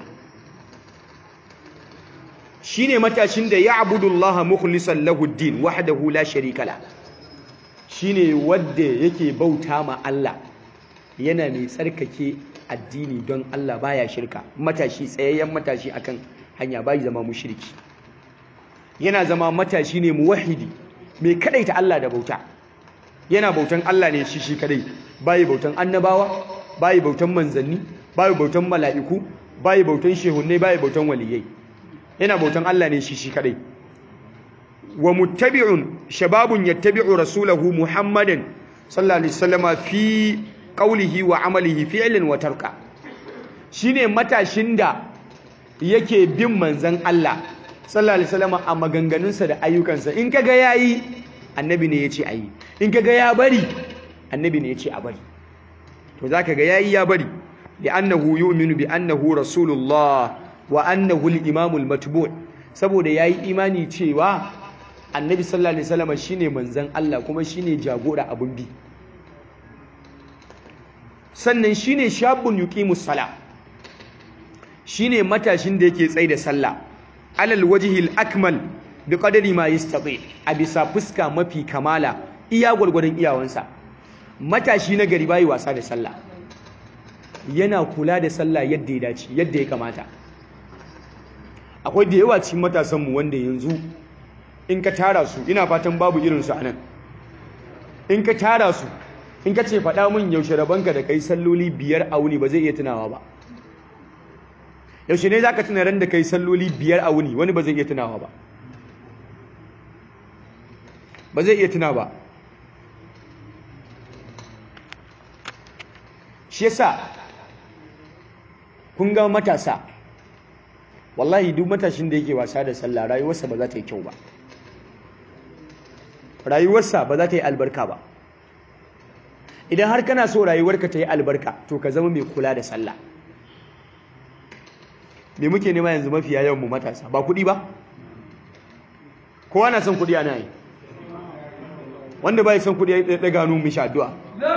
B: shine matashin da ya'budullaha mukhlishan lahu ad-din wahdahu la sharika la shine wanda yake bauta ma Allah yana mai tsarkake addini don Allah baya shirka matashi tsayayyen matashi akan hanya bai zama mushriki yana zama matashi ne muwahhidi mai kadaita Allah da bauta yana bautan Allah ne shi shi kadai bai bautan annabawa bai bautan manzanni bai bautan mala'iku bai bautan shehunne bai bautan waliyai yana bautan Allah ne shi shi kadai wa muttabi'un shababun yattabi'u rasulahu muhammadan sallallahu alaihi wasallama fi qawlihi wa amalihi fi'lan wa tarka shine matashin da yake bin manzon Allah sallallahu alaihi wasallama a maganganunsa da ayyukansa in kaga yayi annabi ne yace ayi in kaga ya bari annabi ne yace a bari to zaka ga yayi ya bari li'annahu yu'minu bi annahu rasulullah wa annahu al-imamu al-matbu' saboda yayi imani cewa annabi sallallahu alaihi wasallam shine manzon Allah kuma shine jagora abun bi sannan shine shabun yuqimus sala shine matashin da yake tsaida sallah alal wajhi al-akmal bi qadari ma yastati a bisa fuska mafi kamala iya gurgurdan iyawansa matashi na gari bai wasa da sallah yana kula da sallah yadda ya dace yadda ya kamata akwai da yawa cikin matasanmu wanda yanzu in ka tara su ina fatan babu irinsu a nan in ka tara su in ka ce faɗa min yaushe rabanka da kai salloli biyar a wuni ba zai iya tunawa ba yaushe ne zaka tuna ran da kai salloli biyar a wuni wani ba zai iya tunawa ba ba zai iya tuna ba shi yasa kun ga matasa wallahi duk matashin da yake wasa da sallah rayuwarsa ba za ta yi kyau ba rayuwarsa ba za ta yi albarka ba idan har kana so rayuwarka ta yi albarka to ka zama mai kula da sallah me muke nema yanzu mafiya yawan mu matasa ba kuɗi ba kowa na son kuɗi ana yi wanda bai son kuɗi ya ɗaga hannu mishi addu'a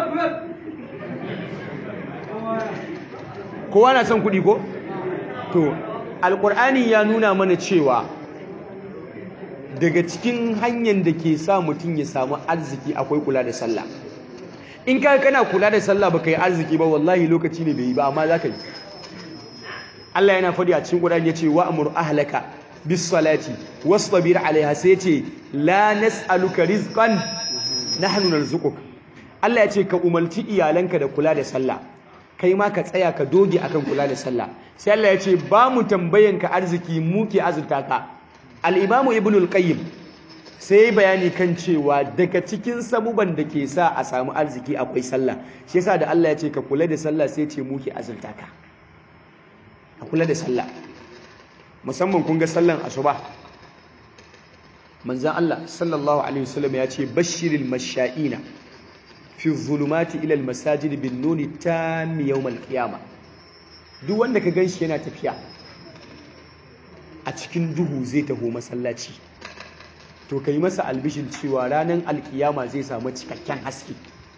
B: kowa na son kuɗi ko to alƙur'ani ya nuna mana cewa daga cikin hanyar da ke sa mutum ya samu arziki akwai kula da sallah in ka kana kula da sallah baka yi arziki ba wallahi lokaci ne bai yi ba amma za ka yi Allah yana faɗi a cikin Qur'ani yace wa amur ahlaka bis salati wastabir alaiha sai yace la nas'aluka rizqan nahnu narzuquk Allah yace ka umarci iyalanka da kula da sallah kai ma ka tsaya ka doge akan kula da sallah sai Allah yace ba mu tambayanka arziki mu ke azurta ka al-imamu ibnul qayyim sai bayani kan cewa daga cikin sabuban da ke sa a samu arziki akwai sallah shi yasa da Allah yace ka kula da sallah sai yace mu ke azurta ka a kula da sallah musamman kun ga sallan asuba manzan Allah sallallahu alaihi wasallam ya ce bashiril masha'ina fi zulumati ila almasajid bin nuni tammi yawm alqiyama duk wanda ka ganshi yana tafiya a cikin duhu zai taho masallaci to kai masa albishin cewa ranar alkiyama zai samu cikakken haske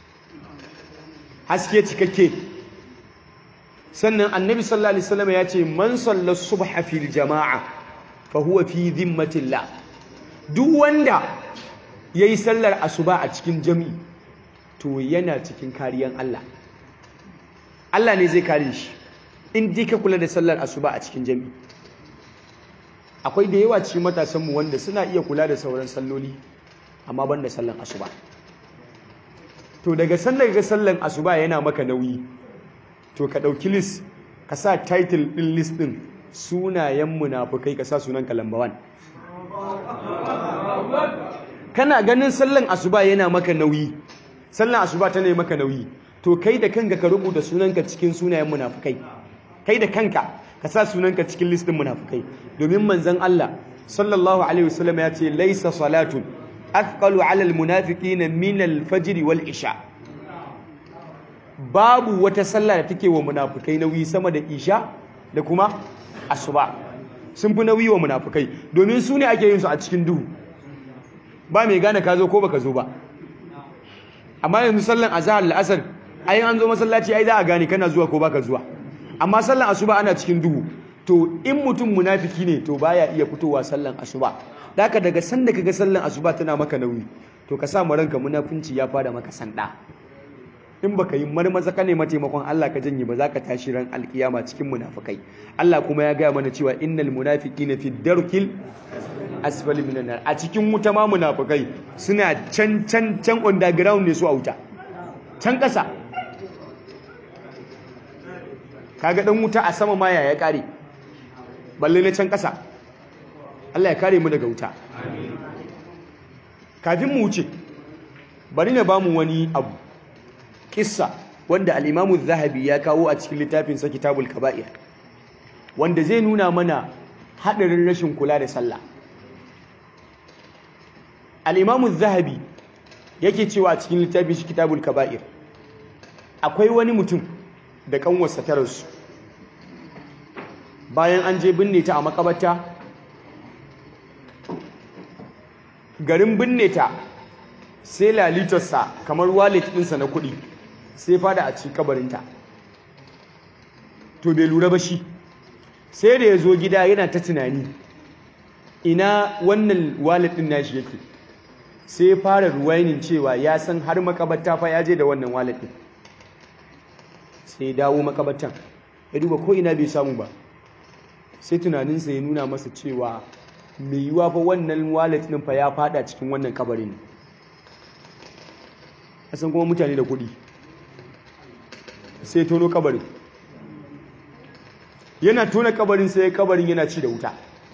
B: haske cikakke sannan annabi sallallahu alaihi wasallam ya ce man salla subha fil jama'a fa huwa fi dhimmatillah duk wanda yayi sallar asuba a cikin jami'i to yana cikin kariyan Allah Allah ne zai kare shi in dai ka kula da sallar asuba a cikin jami'i akwai da yawa cikin matasan mu wanda suna iya kula da sauran salloli amma ban da sallar asuba to daga sallar ga sallar asuba yana maka nauyi to ka ɗauki list ka sa title ɗin list ɗin sunayen munafukai ka sa sunan ka lamba 1 kana ganin sallan asuba yana maka nauyi sallan asuba tana maka nauyi to kai da kanka ka rubuta sunanka cikin sunayen munafukai kai da kanka ka sa sunanka cikin list ɗin munafukai domin manzon Allah sallallahu alaihi wasallam ya ce laisa salatun athqalu ala almunafiqina min alfajr wal isha babu wata sallah da take wa munafukai nauyi sama da isha da kuma asuba sun fi nauyi wa munafukai domin su ne ake yin su a cikin duhu ba mai gane ka zo ko baka zo ba amma yanzu sallan azhar la'asar ai an zo masallaci ai za a gane kana zuwa ko baka zuwa amma sallan asuba ana cikin duhu to in mutum munafiki ne to baya iya fitowa sallan asuba daka daga sanda kaga sallan asuba tana maka nauyi to ka sa ranka munafunci ya fara maka sanda in baka yi marmaza ka nema taimakon Allah ka janye ba za ka tashi ran alkiyama cikin munafikai Allah kuma ya gaya mana cewa innal munafiqina fi darkil asfali minan nar a cikin wuta ma munafikai suna can can can underground ne su a wuta can kasa kaga dan wuta a sama ma ya kare balle na can kasa Allah ya kare mu daga wuta kafin mu wuce bari na bamu wani abu kissa wanda al-Imam zahabi ya kawo a cikin littafinsa Kitabul Kaba'ir wanda zai nuna mana hadarin rashin kula da sallah al-Imam zahabi yake cewa a cikin littafin shi Kitabul Kaba'ir akwai wani mutum da kanwarsa ta rasu bayan an je binne ta a makabarta garin binne ta sai lalitarsa kamar wallet ɗinsa na kuɗi sai fada a cikin kabarinta to bai lura ba shi sai da ya zo gida yana ta tunani ina wannan wallet ɗin nashi yake sai fara ruwainin cewa ya san har makabarta fa ya je da wannan wallet ɗin sai dawo makabartan ya duba ko ina bai samu ba sai tunaninsa ya nuna masa cewa mai yiwa fa wannan wallet ɗin fa ya fada cikin wannan kabarin san kuma mutane da kuɗi sai tono kabarin yana tona kabarin sai kabarin yana ci da wuta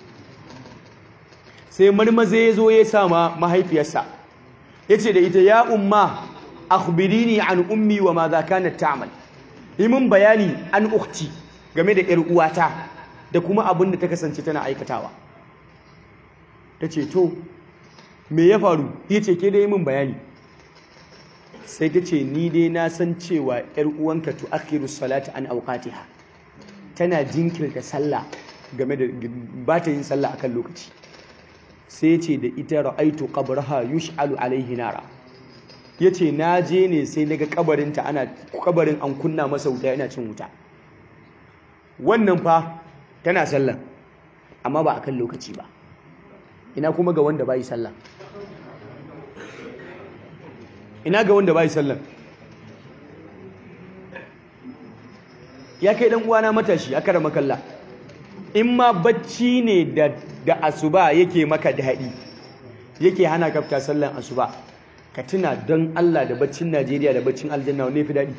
B: sai marmaza ya zo ya sama mahaifiyarsa ya ce da ita ya umma akhbirini an ummi wa ma za kanat ta'mal yi min bayani an ukhti game da ‘yar uwata da kuma abin da ta kasance tana aikatawa ta ce to me ya faru ya ce ke dai min bayani sai ta ce ni dai na san cewa ‘yar uwanka tu akhiru salata an auqatiha tana jinkirta sallah game da ba ta yin sallah akan lokaci sai ce da ita ra'aitu qabraha yush'alu alaihi nara yace na je ne sai naga kabarinta ana kabarin an kunna masa wuta yana cin wuta wannan fa tana sallah amma ba akan lokaci ba ina kuma ga wanda bai sallah ina ga wanda bai sallah ya kai dan uwana matashi aka rama kalla in ma bacci ne da da asuba yake maka daɗi yake hana kafta sallan asuba ka tuna don Allah da baccin Najeriya da baccin aljanna ne fi daɗi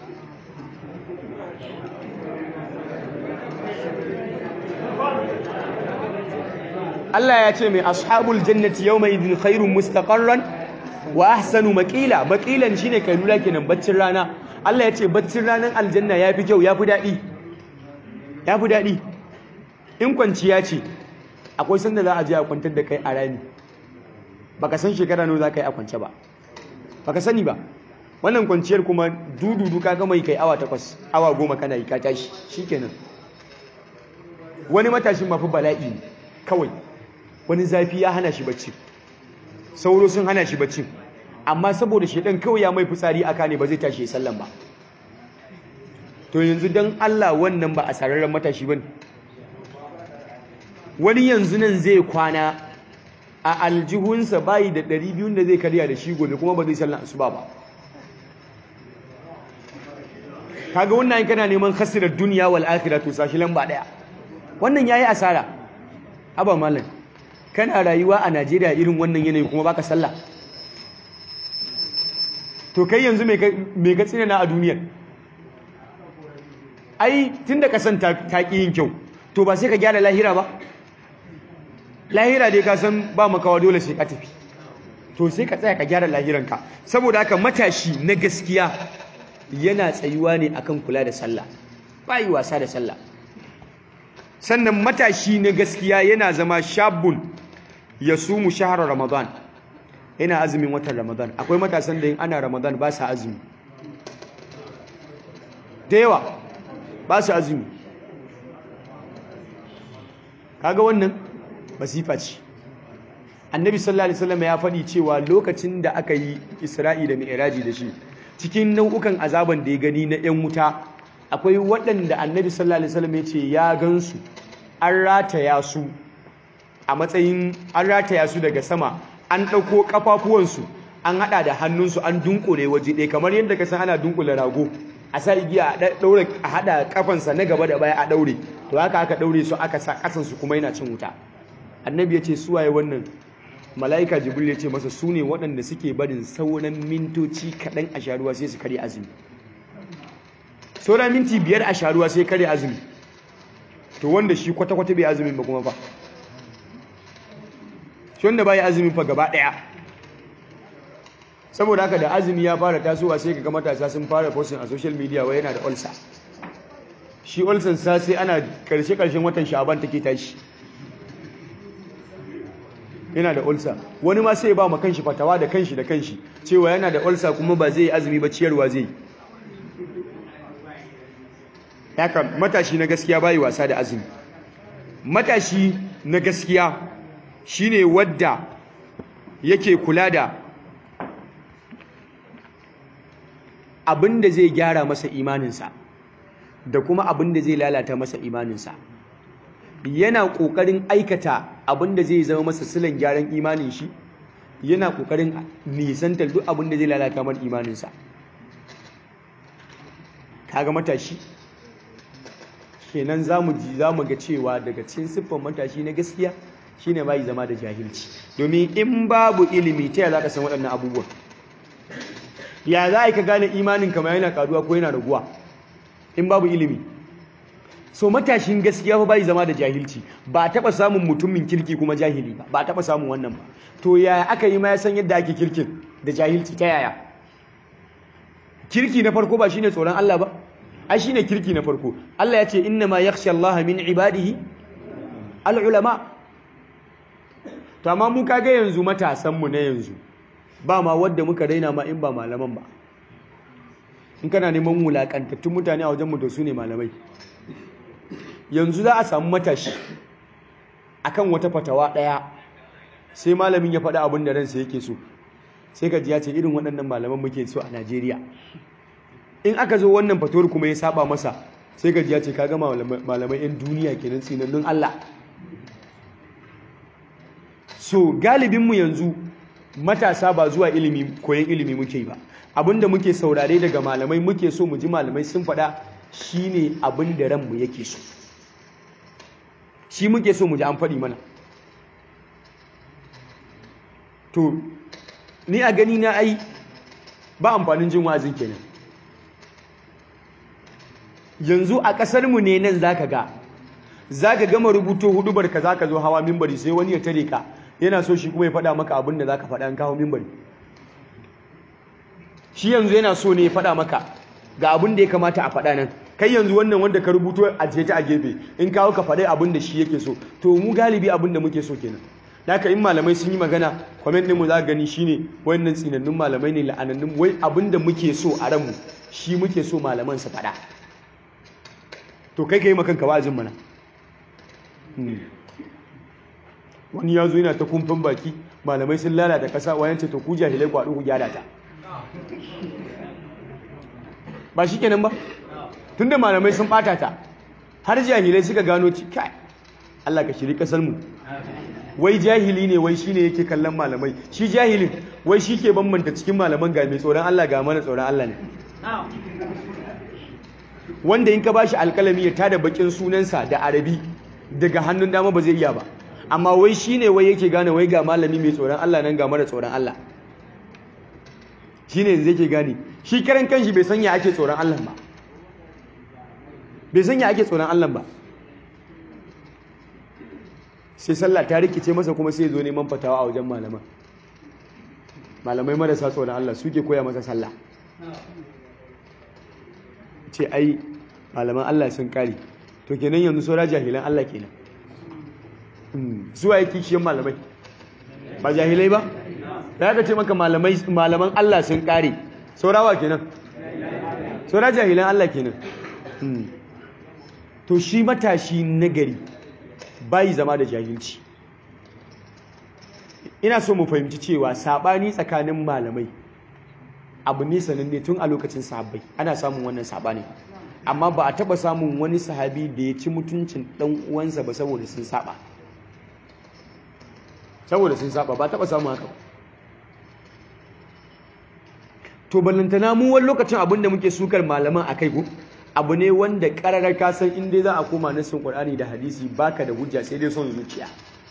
B: Allah ya ce mai ashabul jannati yawma idin khairun mustaqarran wa ahsanu maqila maqilan shine kai lura kenan baccin rana Allah ya ce baccin ranar aljanna yafi kyau yafi daɗi yafi daɗi in kwanciya ce akwai sanda za a je a kwantar da kai a rami baka san shekara nawa za ka yi a kwance ba baka sani ba wannan kwanciyar kuma dududu ka gama kai awa takwas awa goma kana yi ka tashi shikenan wani matashin mafi bala'i ne kawai wani zafi ya hana shi bacci sauro sun hana shi bacci amma saboda shedan kawai ya mai fitsari aka ne ba zai tashi ya sallan ba to yanzu dan Allah wannan ba a sararren matashi bane wani yanzu nan zai kwana a aljihunsa bayi da 200 da zai karya da shi gobe kuma ba zai sallan asuba ba kaga wannan in kana neman khasirar duniya wal akhirah to sashi lamba daya wannan yayi asara aba mallan kana rayuwa a Najeriya irin wannan yanayi kuma baka sallah to kai yanzu me me ka tsina na a duniyar ai tunda ka san ta ki yin kyau to ba sai ka gyara lahira ba lahira dai ka san ba makawa dole sai ka tafi to sai ka tsaya ka gyara lahiranka saboda haka matashi na gaskiya yana tsayuwa ne akan kula da sallah bai wasa da sallah sannan matashi na gaskiya yana zama shabun ya sumu shahar ramadan yana azumin watan ramadan akwai matasan da yin ana ramadan ba sa azumi da yawa ba su azumi kaga wannan masifa ce annabi sallallahu alaihi wasallam ya faɗi cewa lokacin da aka yi isra'i da mi'raji da shi cikin nau'ukan azaban da ya gani na yan wuta akwai waɗanda annabi sallallahu alaihi wasallam ya ce ya gansu an rataya su a matsayin an rataya su daga sama an ɗauko ƙafafuwansu an haɗa da hannunsu an dunkule waje ɗaya kamar yadda ka san ana dunkule rago a sa igiya a ɗaure a haɗa ƙafansa na gaba da baya a ɗaure to haka aka ɗaure su aka sa ƙasansu kuma yana cin wuta annabi ya ce suwaye wannan mala'ika jibril ya ce masa su ne waɗanda suke barin sauran mintoci kaɗan a sharuwa sai su karya azumi sauran minti biyar a sharuwa sai karya azumi to wanda shi kwata-kwata bai azumin ba kuma fa shi wanda bai azumin fa gaba ɗaya saboda haka da azumi ya fara tasowa sai kaga matasa sun fara posting a social media wai yana da ulcer shi ulcer sa sai ana karshe-karshen watan sha'aban take tashi yana da ulsa wani ma sai ba ma kanshi fatawa da kanshi da kanshi cewa yana da ulsa kuma ba zai azumi ba ciyarwa zai haka matashi na gaskiya bai wasa da azumi matashi na gaskiya shine wadda yake kula da abinda zai gyara masa imaninsa da kuma abinda zai lalata masa imaninsa yana ƙoƙarin aikata abin da zai zama masa silan gyaran imanin shi yana ƙoƙarin nisantar duk abin da zai lalata mar imaninsa kaga matashi kenan zamu ji zamu ga cewa daga cikin siffar matashi na gaskiya shine bai zama da jahilci domin in babu ilimi ta za ka san waɗannan abubuwan ya za ka gane imanin kama yana karuwa ko yana raguwa in babu ilimi so matashin gaskiya fa bai zama da jahilci ba a taɓa samun mutumin kirki kuma jahili ba ba a taɓa samun wannan ba to yaya aka yi ma ya san yadda ake kirkin da jahilci ta yaya kirki na farko ba shine tsoron Allah ba ai shine kirki na farko Allah ya ce inna ma yakhsha Allah min ibadihi al-ulama to amma mu kaga yanzu matasan mu na yanzu ba ma wadda muka raina ma in ba malaman ba in kana neman wulakantattun mutane a wajen mu to su ne malamai yanzu za a samu matashi akan wata fatawa daya sai malamin ya faɗa abin da ransa yake so sai ka ji ya ce irin waɗannan malaman muke so a Najeriya in aka zo wannan fatawar kuma ya saba masa sai ka ji ya ce kaga malamai yan duniya kenan tsinannun Allah so galibinmu yanzu matasa ba zuwa ilimi koyon ilimi muke yi ba abinda muke saurare daga malamai muke so mu ji malamai sun faɗa shine abin da ranmu yake so shi muke so mu ji an faɗi mana to ni a gani na ai ba amfanin jin wa'azin kenan yanzu a ƙasarmu ne nan zaka ga zaka gama rubuto hudubar ka zaka zo hawa mimbari sai wani ya tare ka yana so shi kuma ya faɗa maka abin da zaka faɗa an kawo mimbari shi yanzu yana so ne ya faɗa maka ga abin da ya kamata a faɗa nan kai yanzu wannan wanda ka rubuto a ta a gefe in kawo ka faɗi abin da shi yake so to mu galibi abin da muke so kenan haka in malamai sun yi magana comment din mu za gani shine wannan tsinannun malamai ne la'anannun wai abin da muke so a ranmu shi muke so malaman su faɗa to kai kai makanka wa'azin mana wani ya zo yana ta kumfin baki malamai sun lalata ƙasa wayan ce to ku jahilai ku haɗu ku gyara ta ba shi kenan ba tunda malamai sun ɓata ta har jahilai suka gano ci kai Allah ka shiri ƙasar mu wai jahili ne wai shine yake kallon malamai shi jahilin wai shi ke bambanta cikin malaman ga mai tsoron Allah ga mana tsoron Allah ne wanda in ka bashi alkalami ya tada bakin sunansa da arabi daga hannun dama ba zai iya ba amma wai shine wai yake gane wai ga malami mai tsoron Allah nan ga mara tsoron Allah shine yanzu yake gane shi karan kanshi bai sanya ake tsoron Allah ba bai sanya ake tsoron Allah ba sai sallah ta rikice masa kuma sai zo neman fatawa a wajen malaman malamai marasa tsoron Allah suke koya masa sallah ce ai malaman Allah sun kare to kenan yanzu saura jahilan Allah kenan zuwa yake kishiyan malamai ba jahilai ba da ya ce maka malaman Allah sun kare saurawa kenan saura jahilan Allah kenan to shi matashi nagari bayi zama da jahilci ina so mu fahimci cewa sabani tsakanin malamai abu ne sananne tun a lokacin sahabbai ana samun wannan sabani amma ba a taba samun wani sahabi da ya ci mutuncin dan uwansa ba saboda sun saba saboda sun saba ba taba samun haka to ballantana mu wani lokacin abin da muke sukar malaman akai ko abu ne wanda kararar kasan inda za a koma nassin Qur'ani da hadisi baka da hujja sai dai son zuciya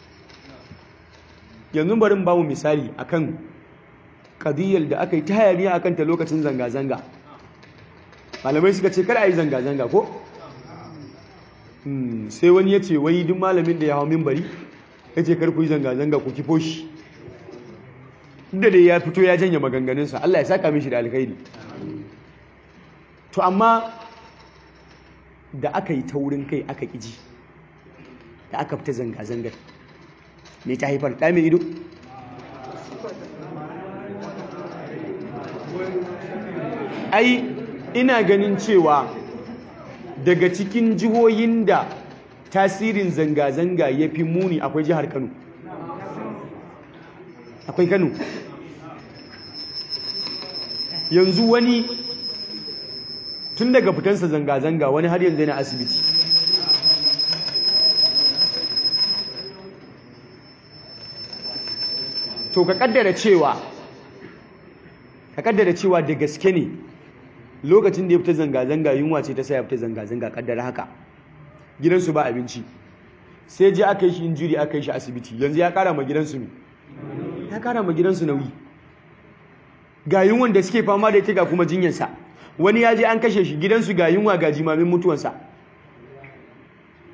B: yanzu bari ba mu misali akan kadiyar da aka yi ta hayaniya akan ta lokacin zanga-zanga malamai suka ce kada a yi zanga-zanga ko sai wani ya ce wai duk malamin da ya hau mimbari ya ce karku yi zanga-zanga ku kifo shi inda dai ya fito ya janye maganganunsa Allah ya saka mishi da alkhairi to amma da aka yi taurin kai aka ƙiji da aka fita zanga-zangar me ta haifar ɗa mai ido ai ina ganin cewa daga cikin jihohin da tasirin zanga-zanga ya fi muni akwai jihar kano akwai kano yanzu wani tun daga fitansa zanga-zanga wani har yanzu yana asibiti to ka kaddara cewa ka kaddara cewa da gaske ne lokacin da ya fita zanga-zanga yunwa ce ta sa ya fita zanga-zanga kaddara haka gidansu ba abinci sai je aka yi shi injuri aka yi shi asibiti yanzu ya kara ma gidansu ne ya kara ma gidansu nauyi ga yunwan da suke fama da ita ga kuma jinyarsa wani ya je an kashe shi gidansu ga yunwa ga jimamin mutuwansa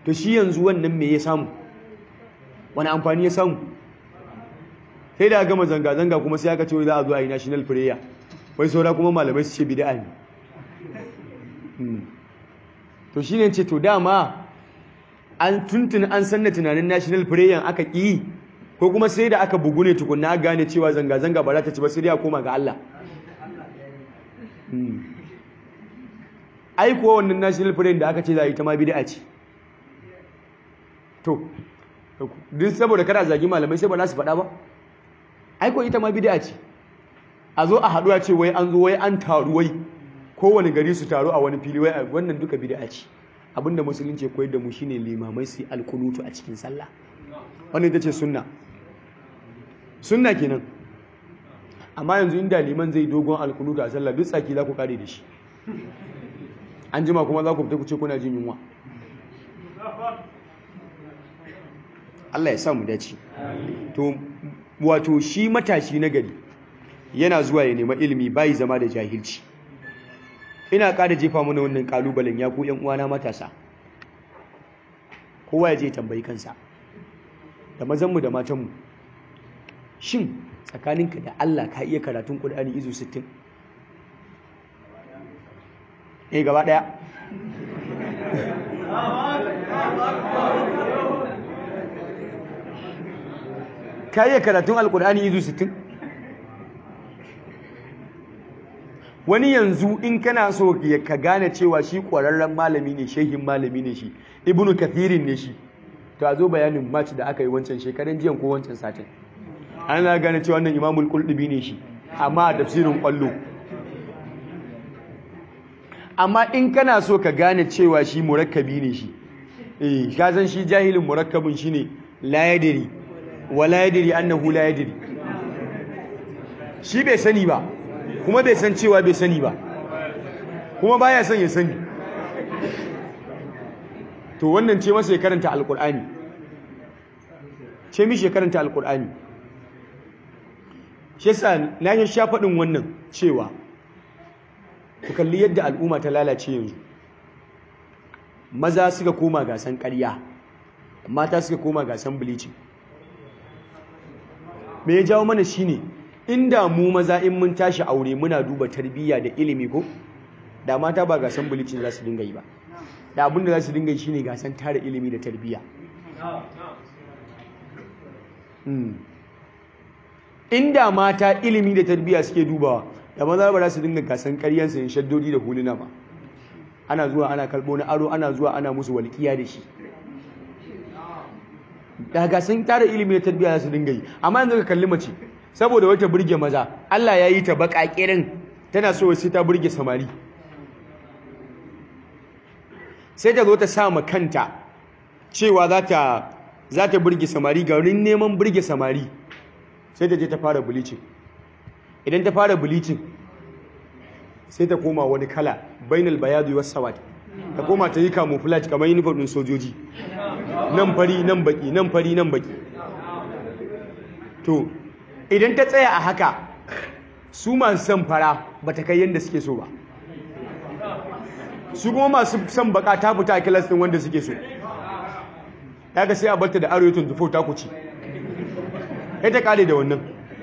B: to shi yanzu wannan me ya samu wani amfani ya samu sai da gama zanga-zanga kuma sai aka ce za a zo a yi national prayer wai saura kuma malamai su ce bid'a ne to shi ne ce to dama an tuntun an sanna tunanin national prayer aka ƙi ko kuma sai da aka bugu ne tukunna gane cewa zanga-zanga ba za ta ci ba sai dai a koma ga Allah ai kuwa wannan national prayer da aka ce za a yi ta ma bid'a ce to duk saboda kada zagi malamai sai ba za su faɗa ba ai ko ita ma bid'a ce a zo a haɗuwa ce wai an zo wai an taru wai kowane gari su taru a wani fili wai wannan duka bid'a ce abinda musulunci ya koyar da mu shine limamai su alkunutu a cikin sallah wannan ita ce sunna sunna kenan amma yanzu inda liman zai dogon alkunutu a sallah duk tsaki za ku kare da shi an jima kuma za ku fita ku ce kuna jin yunwa Allah ya sa mu dace to wato shi matashi na gari yana zuwa ya nema ilimi bai zama da jahilci ina ƙara jefa mana wannan kalubalen ya ku ƴan uwana matasa kowa ya je tambayi kansa da mazanmu da matanmu shin tsakaninka da Allah ka iya karatun Qur'ani izu 60 eh gaba daya ka iya karatun alkur'ani izu 60 wani yanzu in kana so ka gane cewa shi ƙwararren malami ne shehin malami ne shi ibnu kathirin ne shi to a zo bayanin match da aka yi wancan shekaran jiyan ko wancan satin ana gane cewa wannan imamul quldubi ne shi amma a tafsirin kwallo amma in kana so ka gane cewa shi murakkabi ne shi eh ka san shi jahilin murakkabin shine la yadri wala yadri annahu la yadri shi bai sani ba kuma bai san cewa bai sani ba kuma baya son ya sani to wannan ce masa ya karanta alkur'ani ce mishi ya karanta alkur'ani shi yasa na yi sha faɗin wannan cewa ku kalli yadda al'umma ta lalace yanzu maza suka koma gasan ƙarya mata suka koma gasan bleaching me ya jawo mana shine inda mu maza in mun tashi aure muna duba tarbiyya da ilimi ko da mata ba gasan bleaching za su dinga yi ba da abin da za su dinga yi shine gasan tara ilimi da tarbiyya inda mata ilimi da tarbiyya suke dubawa da maza ba za su dinga gasan ƙaryan sayin shaddodi da huluna ba ana zuwa ana kalbo na aro ana zuwa ana musu walƙiya da shi da gasan tara ilimi da tarbiyya za su dinga yi amma yanzu ka kalli mace saboda wata burge maza Allah ya yi ta baƙaƙirin tana so sai ta burge samari sai ta zo ta sa ma kanta cewa za ta za ta burge samari garin neman burge samari sai ta je ta fara bleaching idan ta fara bleaching sai ta koma wani kala bainal bayadu was sawad ta koma ta yi camouflage kamar uniform din sojoji nan fari nan baki nan fari nan baki to idan ta tsaya a haka su masu son fara ba ta kai yadda suke so ba su kuma masu son baka ta fita a kilas din wanda suke so ya ga sai a barta da arewa 24 ta kuci ya ta kare da wannan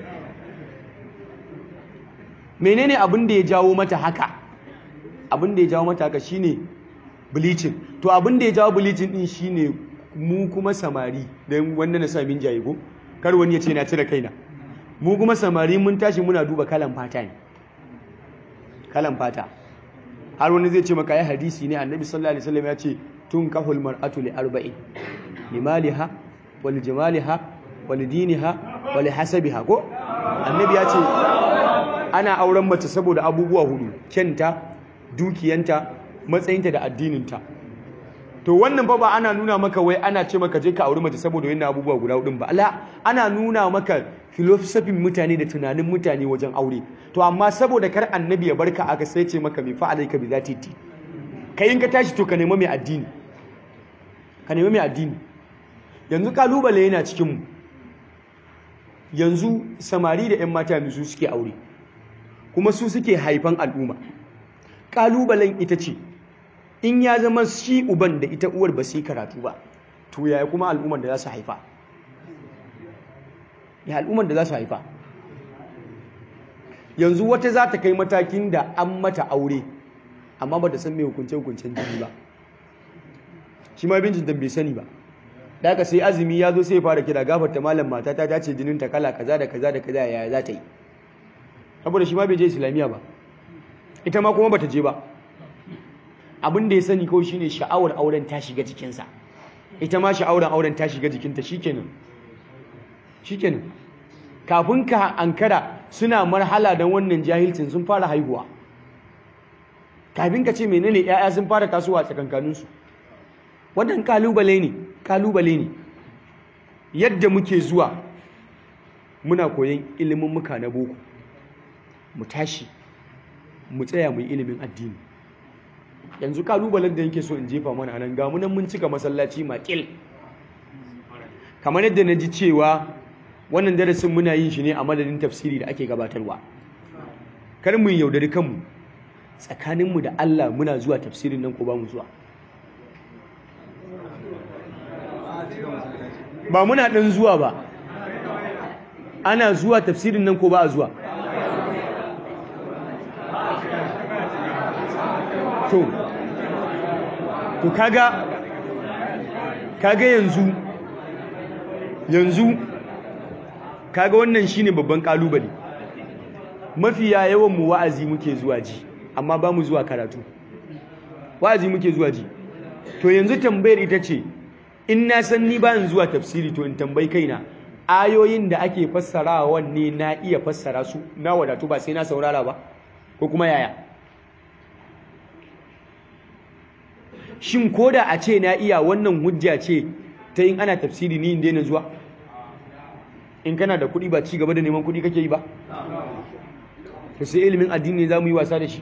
B: menene abin da ya jawo mata haka abin da ya jawo mata haka shine bleaching to abin da ya jawo bleaching din shine mu kuma samari don wanda na samin jaye ko kar wani ya ce na cire kaina mu kuma samari mun tashi muna duba kalan fata ne kalan fata har wani zai ce maka ya hadisi ne annabi sallallahu alaihi wasallam ya ce tun kahul mar'atu li arba'in limaliha wal jamaliha wal diniha wal hasabiha ko annabi ya ce ana auren mace saboda abubuwa hudu kyanta dukiyanta matsayinta da addininta to wannan fa ba ana nuna maka wai ana ce maka je ka auri mace saboda wannan abubuwa guda hudun ba Allah ana nuna maka filosofin mutane da tunanin mutane wajen aure to amma saboda kar annabi ya barka aka sai ce maka mai fa alaika bi zati ti kai in ka tashi to ka nemi mai addini ka nemi mai addini yanzu kalubale yana cikin mu yanzu samari da 'yan mata su suke aure kuma su suke haifan al'umma ƙalubalen ita ce in ya zama shi uban da ita uwar ba su yi karatu ba to yaya kuma al'ummar da za su haifa ya al'ummar da za su haifa yanzu wata za ta kai matakin da an mata aure amma ba ta san mai hukunce-hukuncen jini ba shi ma bincin bai sani ba da aka sai azumi ya zo sai fara kira gafarta malam mata ta dace jinin ta kala kaza da kaza da kaza yaya za ta yi saboda shi ma bai je islamiyya ba ita ma kuma bata je ba abin da ya sani kawai shine sha'awar auren ta shiga jikinsa ita ma sha'awar auren ta shiga jikinta shikenan shikenan kafin ka ankara suna marhala don wannan jahilcin sun fara haihuwa kafin ka ce menene 'ya'ya sun fara tasowa tsakankaninsu wannan kalubale ne kalubale ne yadda muke zuwa muna koyon ilimin muka na boko mu tashi mu tsaya mu yi ilimin addini yanzu kalubalen da yake so in jefa mana anan ga munan mun cika masallaci makil kamar yadda na ji cewa wannan darasin muna yin shi ne a madadin tafsiri da ake gabatarwa kar mu yaudari kanmu tsakaninmu da Allah muna zuwa tafsirin nan ko ba mu zuwa ba muna ɗan zuwa ba ana zuwa tafsirin nan ko ba a zuwa to to kaga kaga yanzu yanzu kaga wannan shine babban kalubale mafiya yawan mu wa'azi muke zuwa ji amma ba mu zuwa karatu wa'azi muke zuwa ji to yanzu tambayar ita ce in na san ni ba zuwa tafsiri to in tambayi kaina ayoyin da ake fassarawa wanne na iya fassara su na wadatu ba sai na saurara ba ko kuma yaya shin koda a ce na iya wannan hujja ce ta yin ana tafsiri ni in daina zuwa in kana da kuɗi ba ci gaba da neman kuɗi kake yi ba to sai ilimin addini za mu yi wasa da shi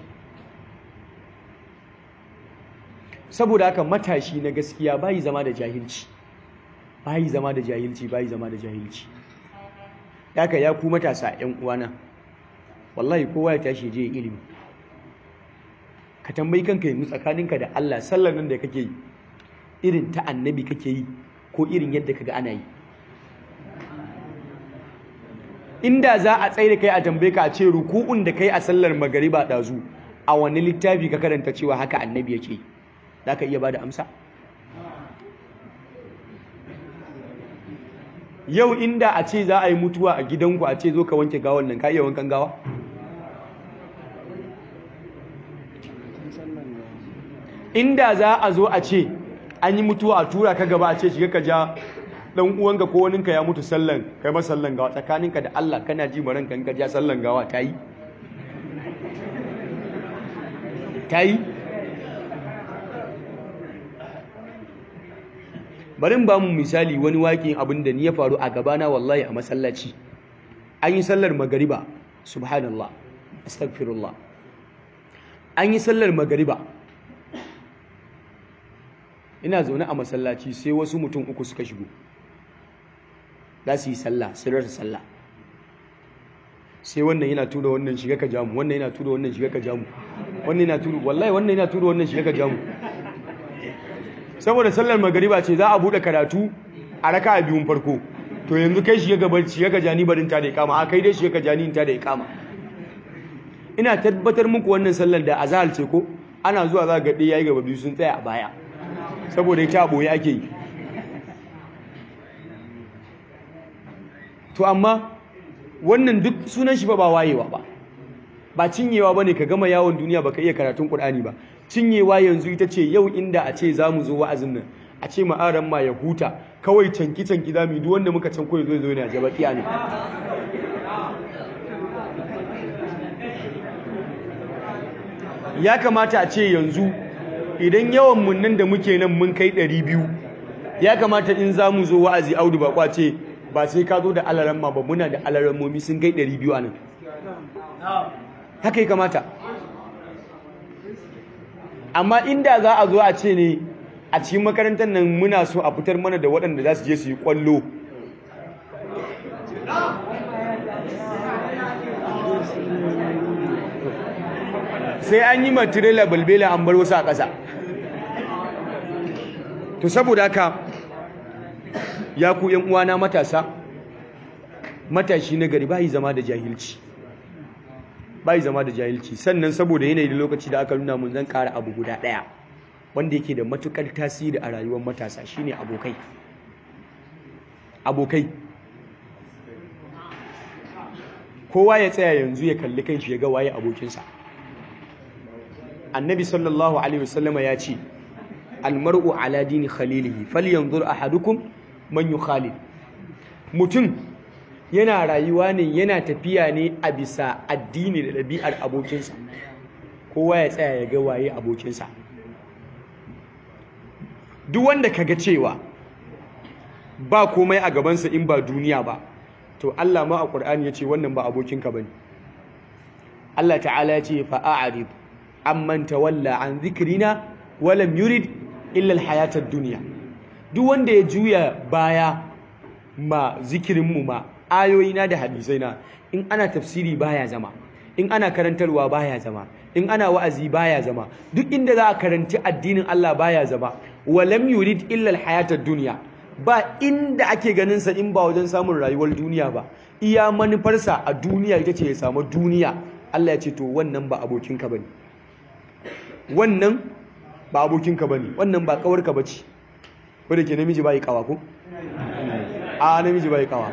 B: saboda haka matashi na gaskiya bayi zama da jahilci bayi zama da jahilci bayi zama da jahilci haka ya ku matasa ƴan uwana wallahi kowa ya tashi je ilimi ka tambayi kanka yanzu tsakaninka da Allah sallar nan da kake yi irin ta annabi kake yi ko irin yadda kaga ana yi inda za a tsaye da kai a tambaye ka a ce ruku'un da kai a sallar magariba ɗazu a wani littafi ka karanta cewa haka annabi yake yi za ka iya ba da amsa yau inda a ce za a yi mutuwa a gidanku a ce zo ka wanke gawan nan ka iya wankan gawa inda za a zo a ce an yi mutuwa a tura ka gaba a ce shiga ka ja dan uwanka ko waninka ya mutu sallan kai ma sallan gawa tsakaninka da Allah kana ji maran kan ka ja sallan gawa ta yi ta yi bari ba mu misali wani waƙin abin da ni ya faru a gabana wallahi a masallaci an yi sallar magariba subhanallah astaghfirullah an yi sallar magariba ina zaune a masallaci sai wasu mutum uku suka shigo za su yi sallah sun rasa sallah sai wannan yana tura wannan shiga ka jamu wannan yana tura wannan shiga ka jamu wannan yana tura wallahi wannan yana tura wannan shiga ka jamu saboda sallar magariba ce za a bude karatu a raka a biyun farko to yanzu kai shiga gaba shiga ka jani barin ta da ikama a kai dai shiga ka jani ta da ikama ina tabbatar muku wannan sallar da azhar ce ko ana zuwa za ga ɗaya yayi gaba biyu sun tsaya a baya saboda ita a boye ake yi to amma wannan duk sunan shi ba ba wayewa ba ba cinyewa bane ka gama yawon duniya baka iya karatun Qur'ani ba cinyewa yanzu ita ce yau inda a ce zamu zo wa'azin nan a ce ma'aran ma ya huta kawai canki canki zamu duk wanda muka can koyi zo zo ne jaba kiya ne ya kamata a ce yanzu idan yawan mun nan da muke nan mun kai 200 ya kamata in zamu zo wa'azi audu ba kwace ba sai ka zo da alaramma ba muna da alarammomi sun kai 200 a nan haka yi kamata amma inda za a zo a ce ne a cikin makarantar nan muna so a fitar mana da waɗanda za su je su yi ƙwallo sai an yi matirela balbela an bar wasu a ƙasa to saboda haka ya ku yan uwana matasa matashi na gari bai zama da jahilci bai zama da jahilci sannan saboda yanayi da lokaci da aka nuna mun zan ƙara abu guda ɗaya wanda yake da matukar tasiri a rayuwar matasa shine abokai abokai kowa ya tsaya yanzu ya kalli kanshi ya ga waye abokinsa annabi sallallahu alaihi wasallama ya ce almar'u ala dini khalilihi falyanzur ahadukum man yukhalil mutum yana rayuwa ne yana tafiya ne a bisa addini da ɗabi'ar abokinsa kowa ya tsaya ya ga waye abokinsa duk wanda kaga cewa ba komai a gabansa in ba duniya ba to Allah ma a Qur'ani yace wannan ba abokinka bane Allah ta'ala yace fa a'rid amman tawalla an dhikrina wa lam yurid illa al-hayata ad-dunya duk wanda ya juya baya ma zikirin mu ma ayoyina da hadisaina in ana tafsiri baya zama in ana karantarwa baya zama in ana wa'azi baya zama duk inda za a karanci addinin Allah baya zama wa lam yurid illa al-hayata ad-dunya ba inda ake ganin sa in ba wajen samun rayuwar duniya ba iya manufarsa a duniya ita ce ya samu duniya Allah ya ce to wannan ba abokinka bane wannan ba abokinka bane wannan ba kawarka bace ko da ke namiji bai kawa ko a namiji bai kawa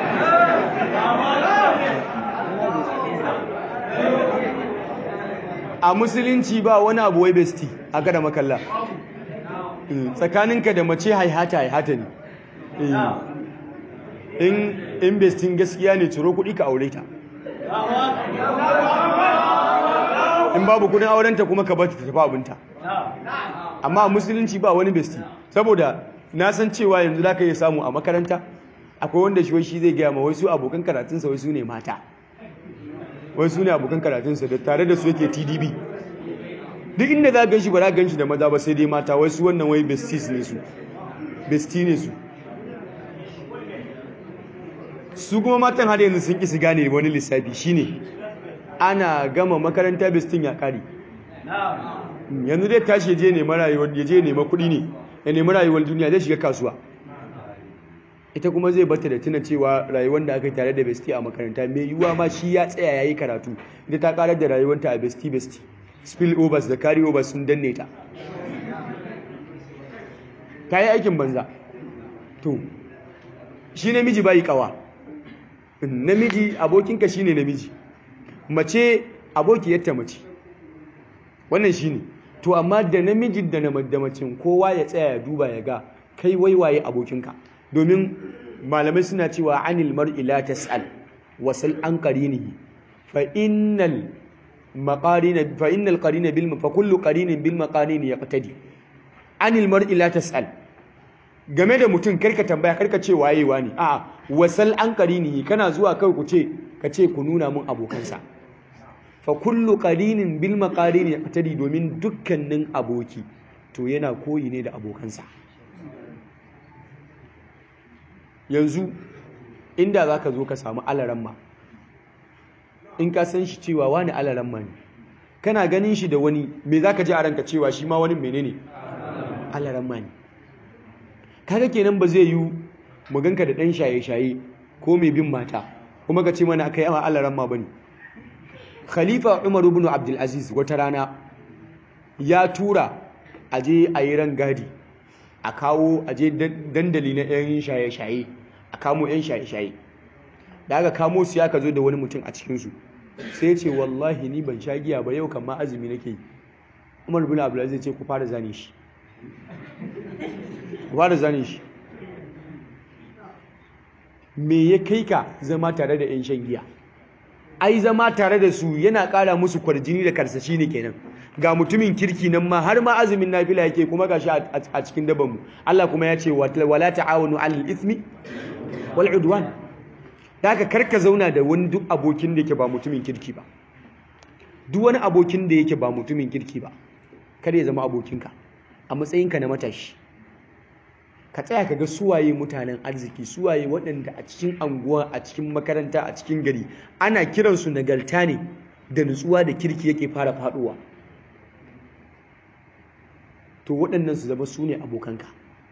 B: a musulunci ba wani abu wai besti a kada makalla tsakaninka da mace haihata haihata ne in investin gaskiya ne ciro kuɗi ka aure ta in babu kudin aurenta kuma ka bata tafi abinta amma a musulunci ba wani besti saboda na san cewa yanzu za ka iya samu a makaranta akwai wanda shi shi zai gaya ma wasu abokan karatunsa wasu ne mata wasu ne abokan karatunsa da tare da su yake tdb duk inda za gan shi ba za gan shi da maza ba sai dai mata wasu wannan wai besties ne su bestie ne su su kuma matan har yanzu sun kisi gane wani lissafi shine ana gama makaranta bestin ya kare yanzu dai tashi je nema rayuwar ya je nema kuɗi ne ya nemi rayuwar duniya zai shiga kasuwa ita kuma zai bata da tuna cewa rayuwar da aka yi tare da bestie a makaranta mai yiwuwa ma shi ya tsaya ya yi karatu ita ta karar da rayuwarta a bestie bestie spill overs da carry overs sun danne ta ta yi aikin banza to shi namiji bai kawa namiji abokinka shine namiji mace abokiyarta mace wannan shine to amma da namiji da na macin kowa ya tsaya ya duba ya ga kai waiwaye abokinka domin malamai suna cewa anil mar'i la tas'al wasal an qarinihi fa innal maqarina fa innal qarina bil fa kullu qarinin bil maqarin yaqtadi anil mar'i la tas'al game da mutum karka tambaya karka ce waye wani a'a wasal an qarinihi kana zuwa kai ku ce ka ce ku nuna mun abokansa fa kullu qarinin bil maqarin yaqtadi domin dukkanin aboki to yana koyi ne da abokansa yanzu inda zaka zo ka samu alaramma in ka san shi cewa wani alaramma ne kana ganin shi da wani me zaka ji a ranka cewa shi ma wani menene alaramma ne kaga kenan ba zai yi mu ganka da dan shaye-shaye ko mai bin mata kuma ka ce mana akai ama alaramma bane khalifa umar ibn abdul aziz wata rana ya tura aje a yi rangadi a kawo aje dandali na yan shaye-shaye a kamo yan shaye-shaye da aka kamo su ya ka zo da wani mutum a cikinsu sai ce wallahi ni ban sha giya ba yau kan ma azumi nake yi umar ibn abdul aziz ce ku fara zane shi ku fara zane shi me ya kai ka zama tare da yan shan giya ai zama tare da su yana ƙara musu kwarjini da karsashi ne kenan ga mutumin kirki nan ma har ma azumin nafila yake kuma gashi a cikin daban mu Allah kuma ya ce wala ta'awunu 'alal ithmi wal 'udwan daga karka zauna da wani duk abokin da yake ba mutumin kirki ba duk wani abokin da yake ba mutumin kirki ba kada ya zama abokinka a matsayinka na matashi ka tsaya ka ga suwaye mutanen arziki suwaye waɗanda a cikin anguwa a cikin makaranta a cikin gari ana kiransu nagarta ne da nutsuwa da kirki yake fara faɗuwa to waɗannan su zama su ne abokanka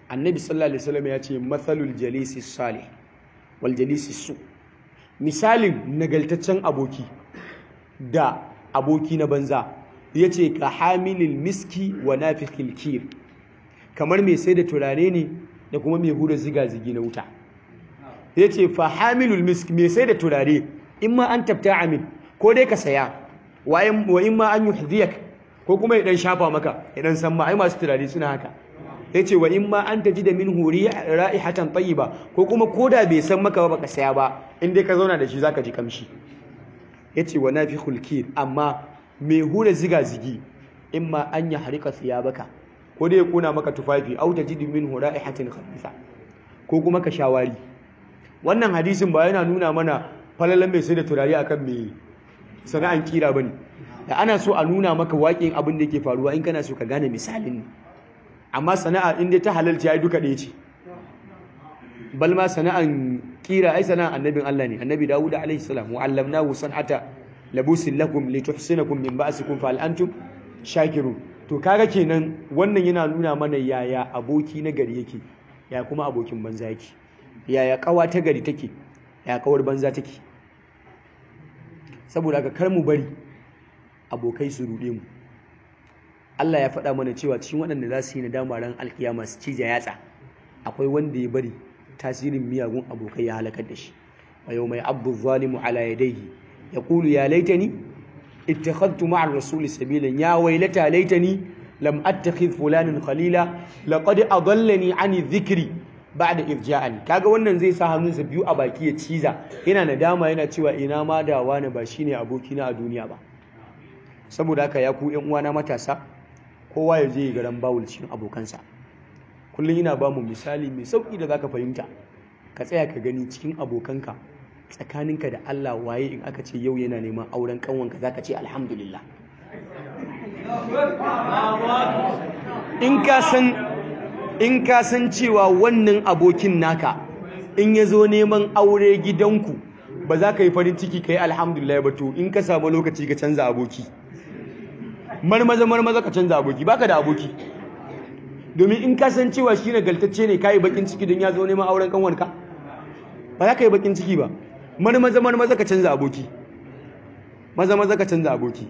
B: annabi sallallahu alaihi wasallam ya ce mathalul jalisi salih wal jalisi su misalin nagaltaccen aboki da aboki na banza ya ce ka hamilil miski wa nafikil kir kamar mai sai da turare ne da kuma mai hura ziga-zigi na wuta ya ce fa hamilul miski mai sai da turare in ma an tafta amin ko dai ka saya wa in ma an yi ko kuma ya dan shafa maka ya dan san ma ai masu turare suna haka ya ce wa in ma an taji da min huri ra'ihatan ba ko kuma koda bai san maka ba baka saya ba in dai ka zauna da shi zaka ji kamshi ya ce wa nafi hulkir amma mai hura ziga-zigi in ma an yi harika baka ko dai ya kuna maka tufafi au taji da min huri ra'ihatin khabisa ko kuma ka shawari wannan hadisin ba yana nuna mana falalan mai sai da turare akan mai sana'an kira bane da ana so a nuna maka waƙin abin da yake faruwa in kana so ka gane misalin ne amma sana'a inda ta halalci ai duka ɗaya ce balma sana'an kira ai sana'an annabin Allah ne annabi Dawud alaihi salam wa allamnahu san'ata labusin lakum lituhsinakum min ba'sikum fa antum shakirun to kaga kenan wannan yana nuna mana yaya aboki na gari yake ya kuma abokin banza yake yaya kawa ta gari take ya kawar banza take saboda haka kar mu bari abokai su rude mu Allah ya faɗa mana cewa cikin waɗanda za su yi nadama ran alkiyama su cija yatsa akwai wanda ya bari tasirin miyagun abokai ya halakar da shi wa yau mai abu zalimu ala yadayhi ya kulu ya laitani ittakhadtu ma'ar rasuli sabilan ya wailata laitani lam attakhidh fulanin khalila laqad adallani ani dhikri ba'da irja'ani kaga wannan zai sa hannunsa biyu a baki ya ciza yana nadama yana cewa ina ma da wani ba shine abokina a duniya ba saboda haka ya ku yan uwana matasa kowa ya je garan bawul cikin abokansa kullum ina ba mu misali mai sauki da zaka fahimta ka tsaya ka gani cikin abokanka tsakaninka da Allah waye in aka ce yau yana neman auren kanwanka zaka ce alhamdulillah in ka san in ka san cewa wannan abokin naka in ya zo neman aure gidanku ba za ka yi farin ciki ka yi alhamdulillah ba to in ka samu lokaci ka canza aboki marmaza marmaza ka canza aboki baka da aboki domin in ka san cewa shi nagaltacce ne ka yi bakin ciki don ya zo neman auren kanwanka ba za ka yi bakin ciki ba marmaza marmaza ka canza aboki maza maza ka canza aboki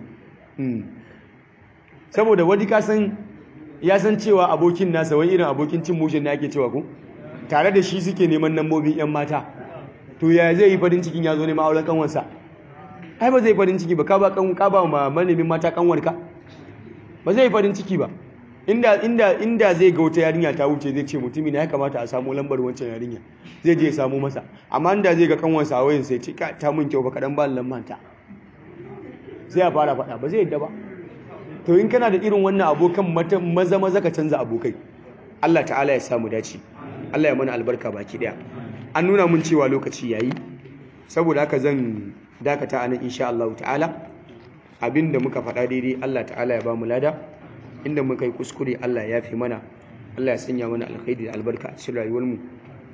B: saboda wani ka san ya san cewa abokin nasa wani irin abokin cin mushin na ake cewa ko tare da shi suke neman nambobin yan mata to ya zai yi farin cikin ya zo neman auren kanwansa ai ba zai farin ciki ba ka ba kan ka ba ma manemin mata kanwarka ba zai farin ciki ba inda inda inda zai ga wata yarinya ta wuce zai ce mutumi na ya kamata a samu lambar wancan yarinya zai je ya samu masa amma inda zai ga kanwarsa a wayan sai ce ta mun kyau ba kadan ba lamban ta sai ya fara faɗa ba zai yadda ba to in kana da irin wannan abokan maza maza ka canza abokai Allah ta'ala ya samu dace Allah ya mana albarka baki daya an nuna mun cewa lokaci yayi saboda haka zan dakata anan insha Allah ta'ala abinda muka faɗa daidai Allah ta'ala ya bamu lada inda muka yi kuskure Allah ya fi mana Allah ya sanya mana alkhairi da albarka a cikin rayuwar mu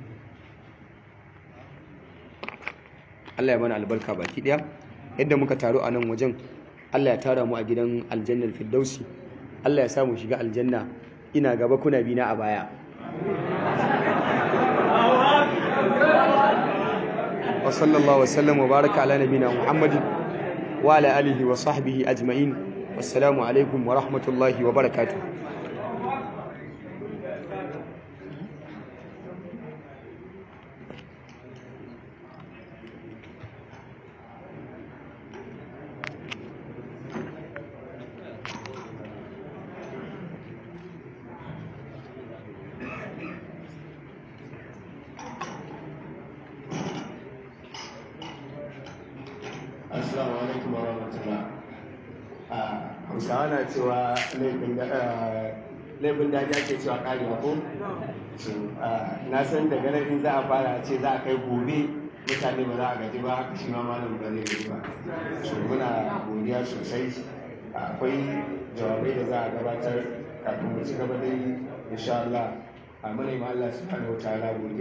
B: Allah ya mana albarka baki daya yadda muka taru a nan wajen Allah ya tara mu a gidan aljannar firdausi Allah ya samu shiga aljanna ina gaba kuna bina a baya wa sallallahu wa sallam wa baraka ala nabina muhammadin wa ala alihi wa sahbihi ajma'in wassalamu alaikum wa rahmatullahi wa barakatuh
D: Assalamu alaikum wa rahmatullah. Hausawa na cewa laifin daji ake cewa karewa ko? Na san daga nan in za a fara ce za a kai gobe mutane ba za a gaji ba haka shi ma malam ba zai gaji ba. So muna godiya sosai. Akwai jawabai da za a gabatar kafin mu ci gaba dai insha Allah. A mana ma Allah subhanahu wa ta'ala godiya.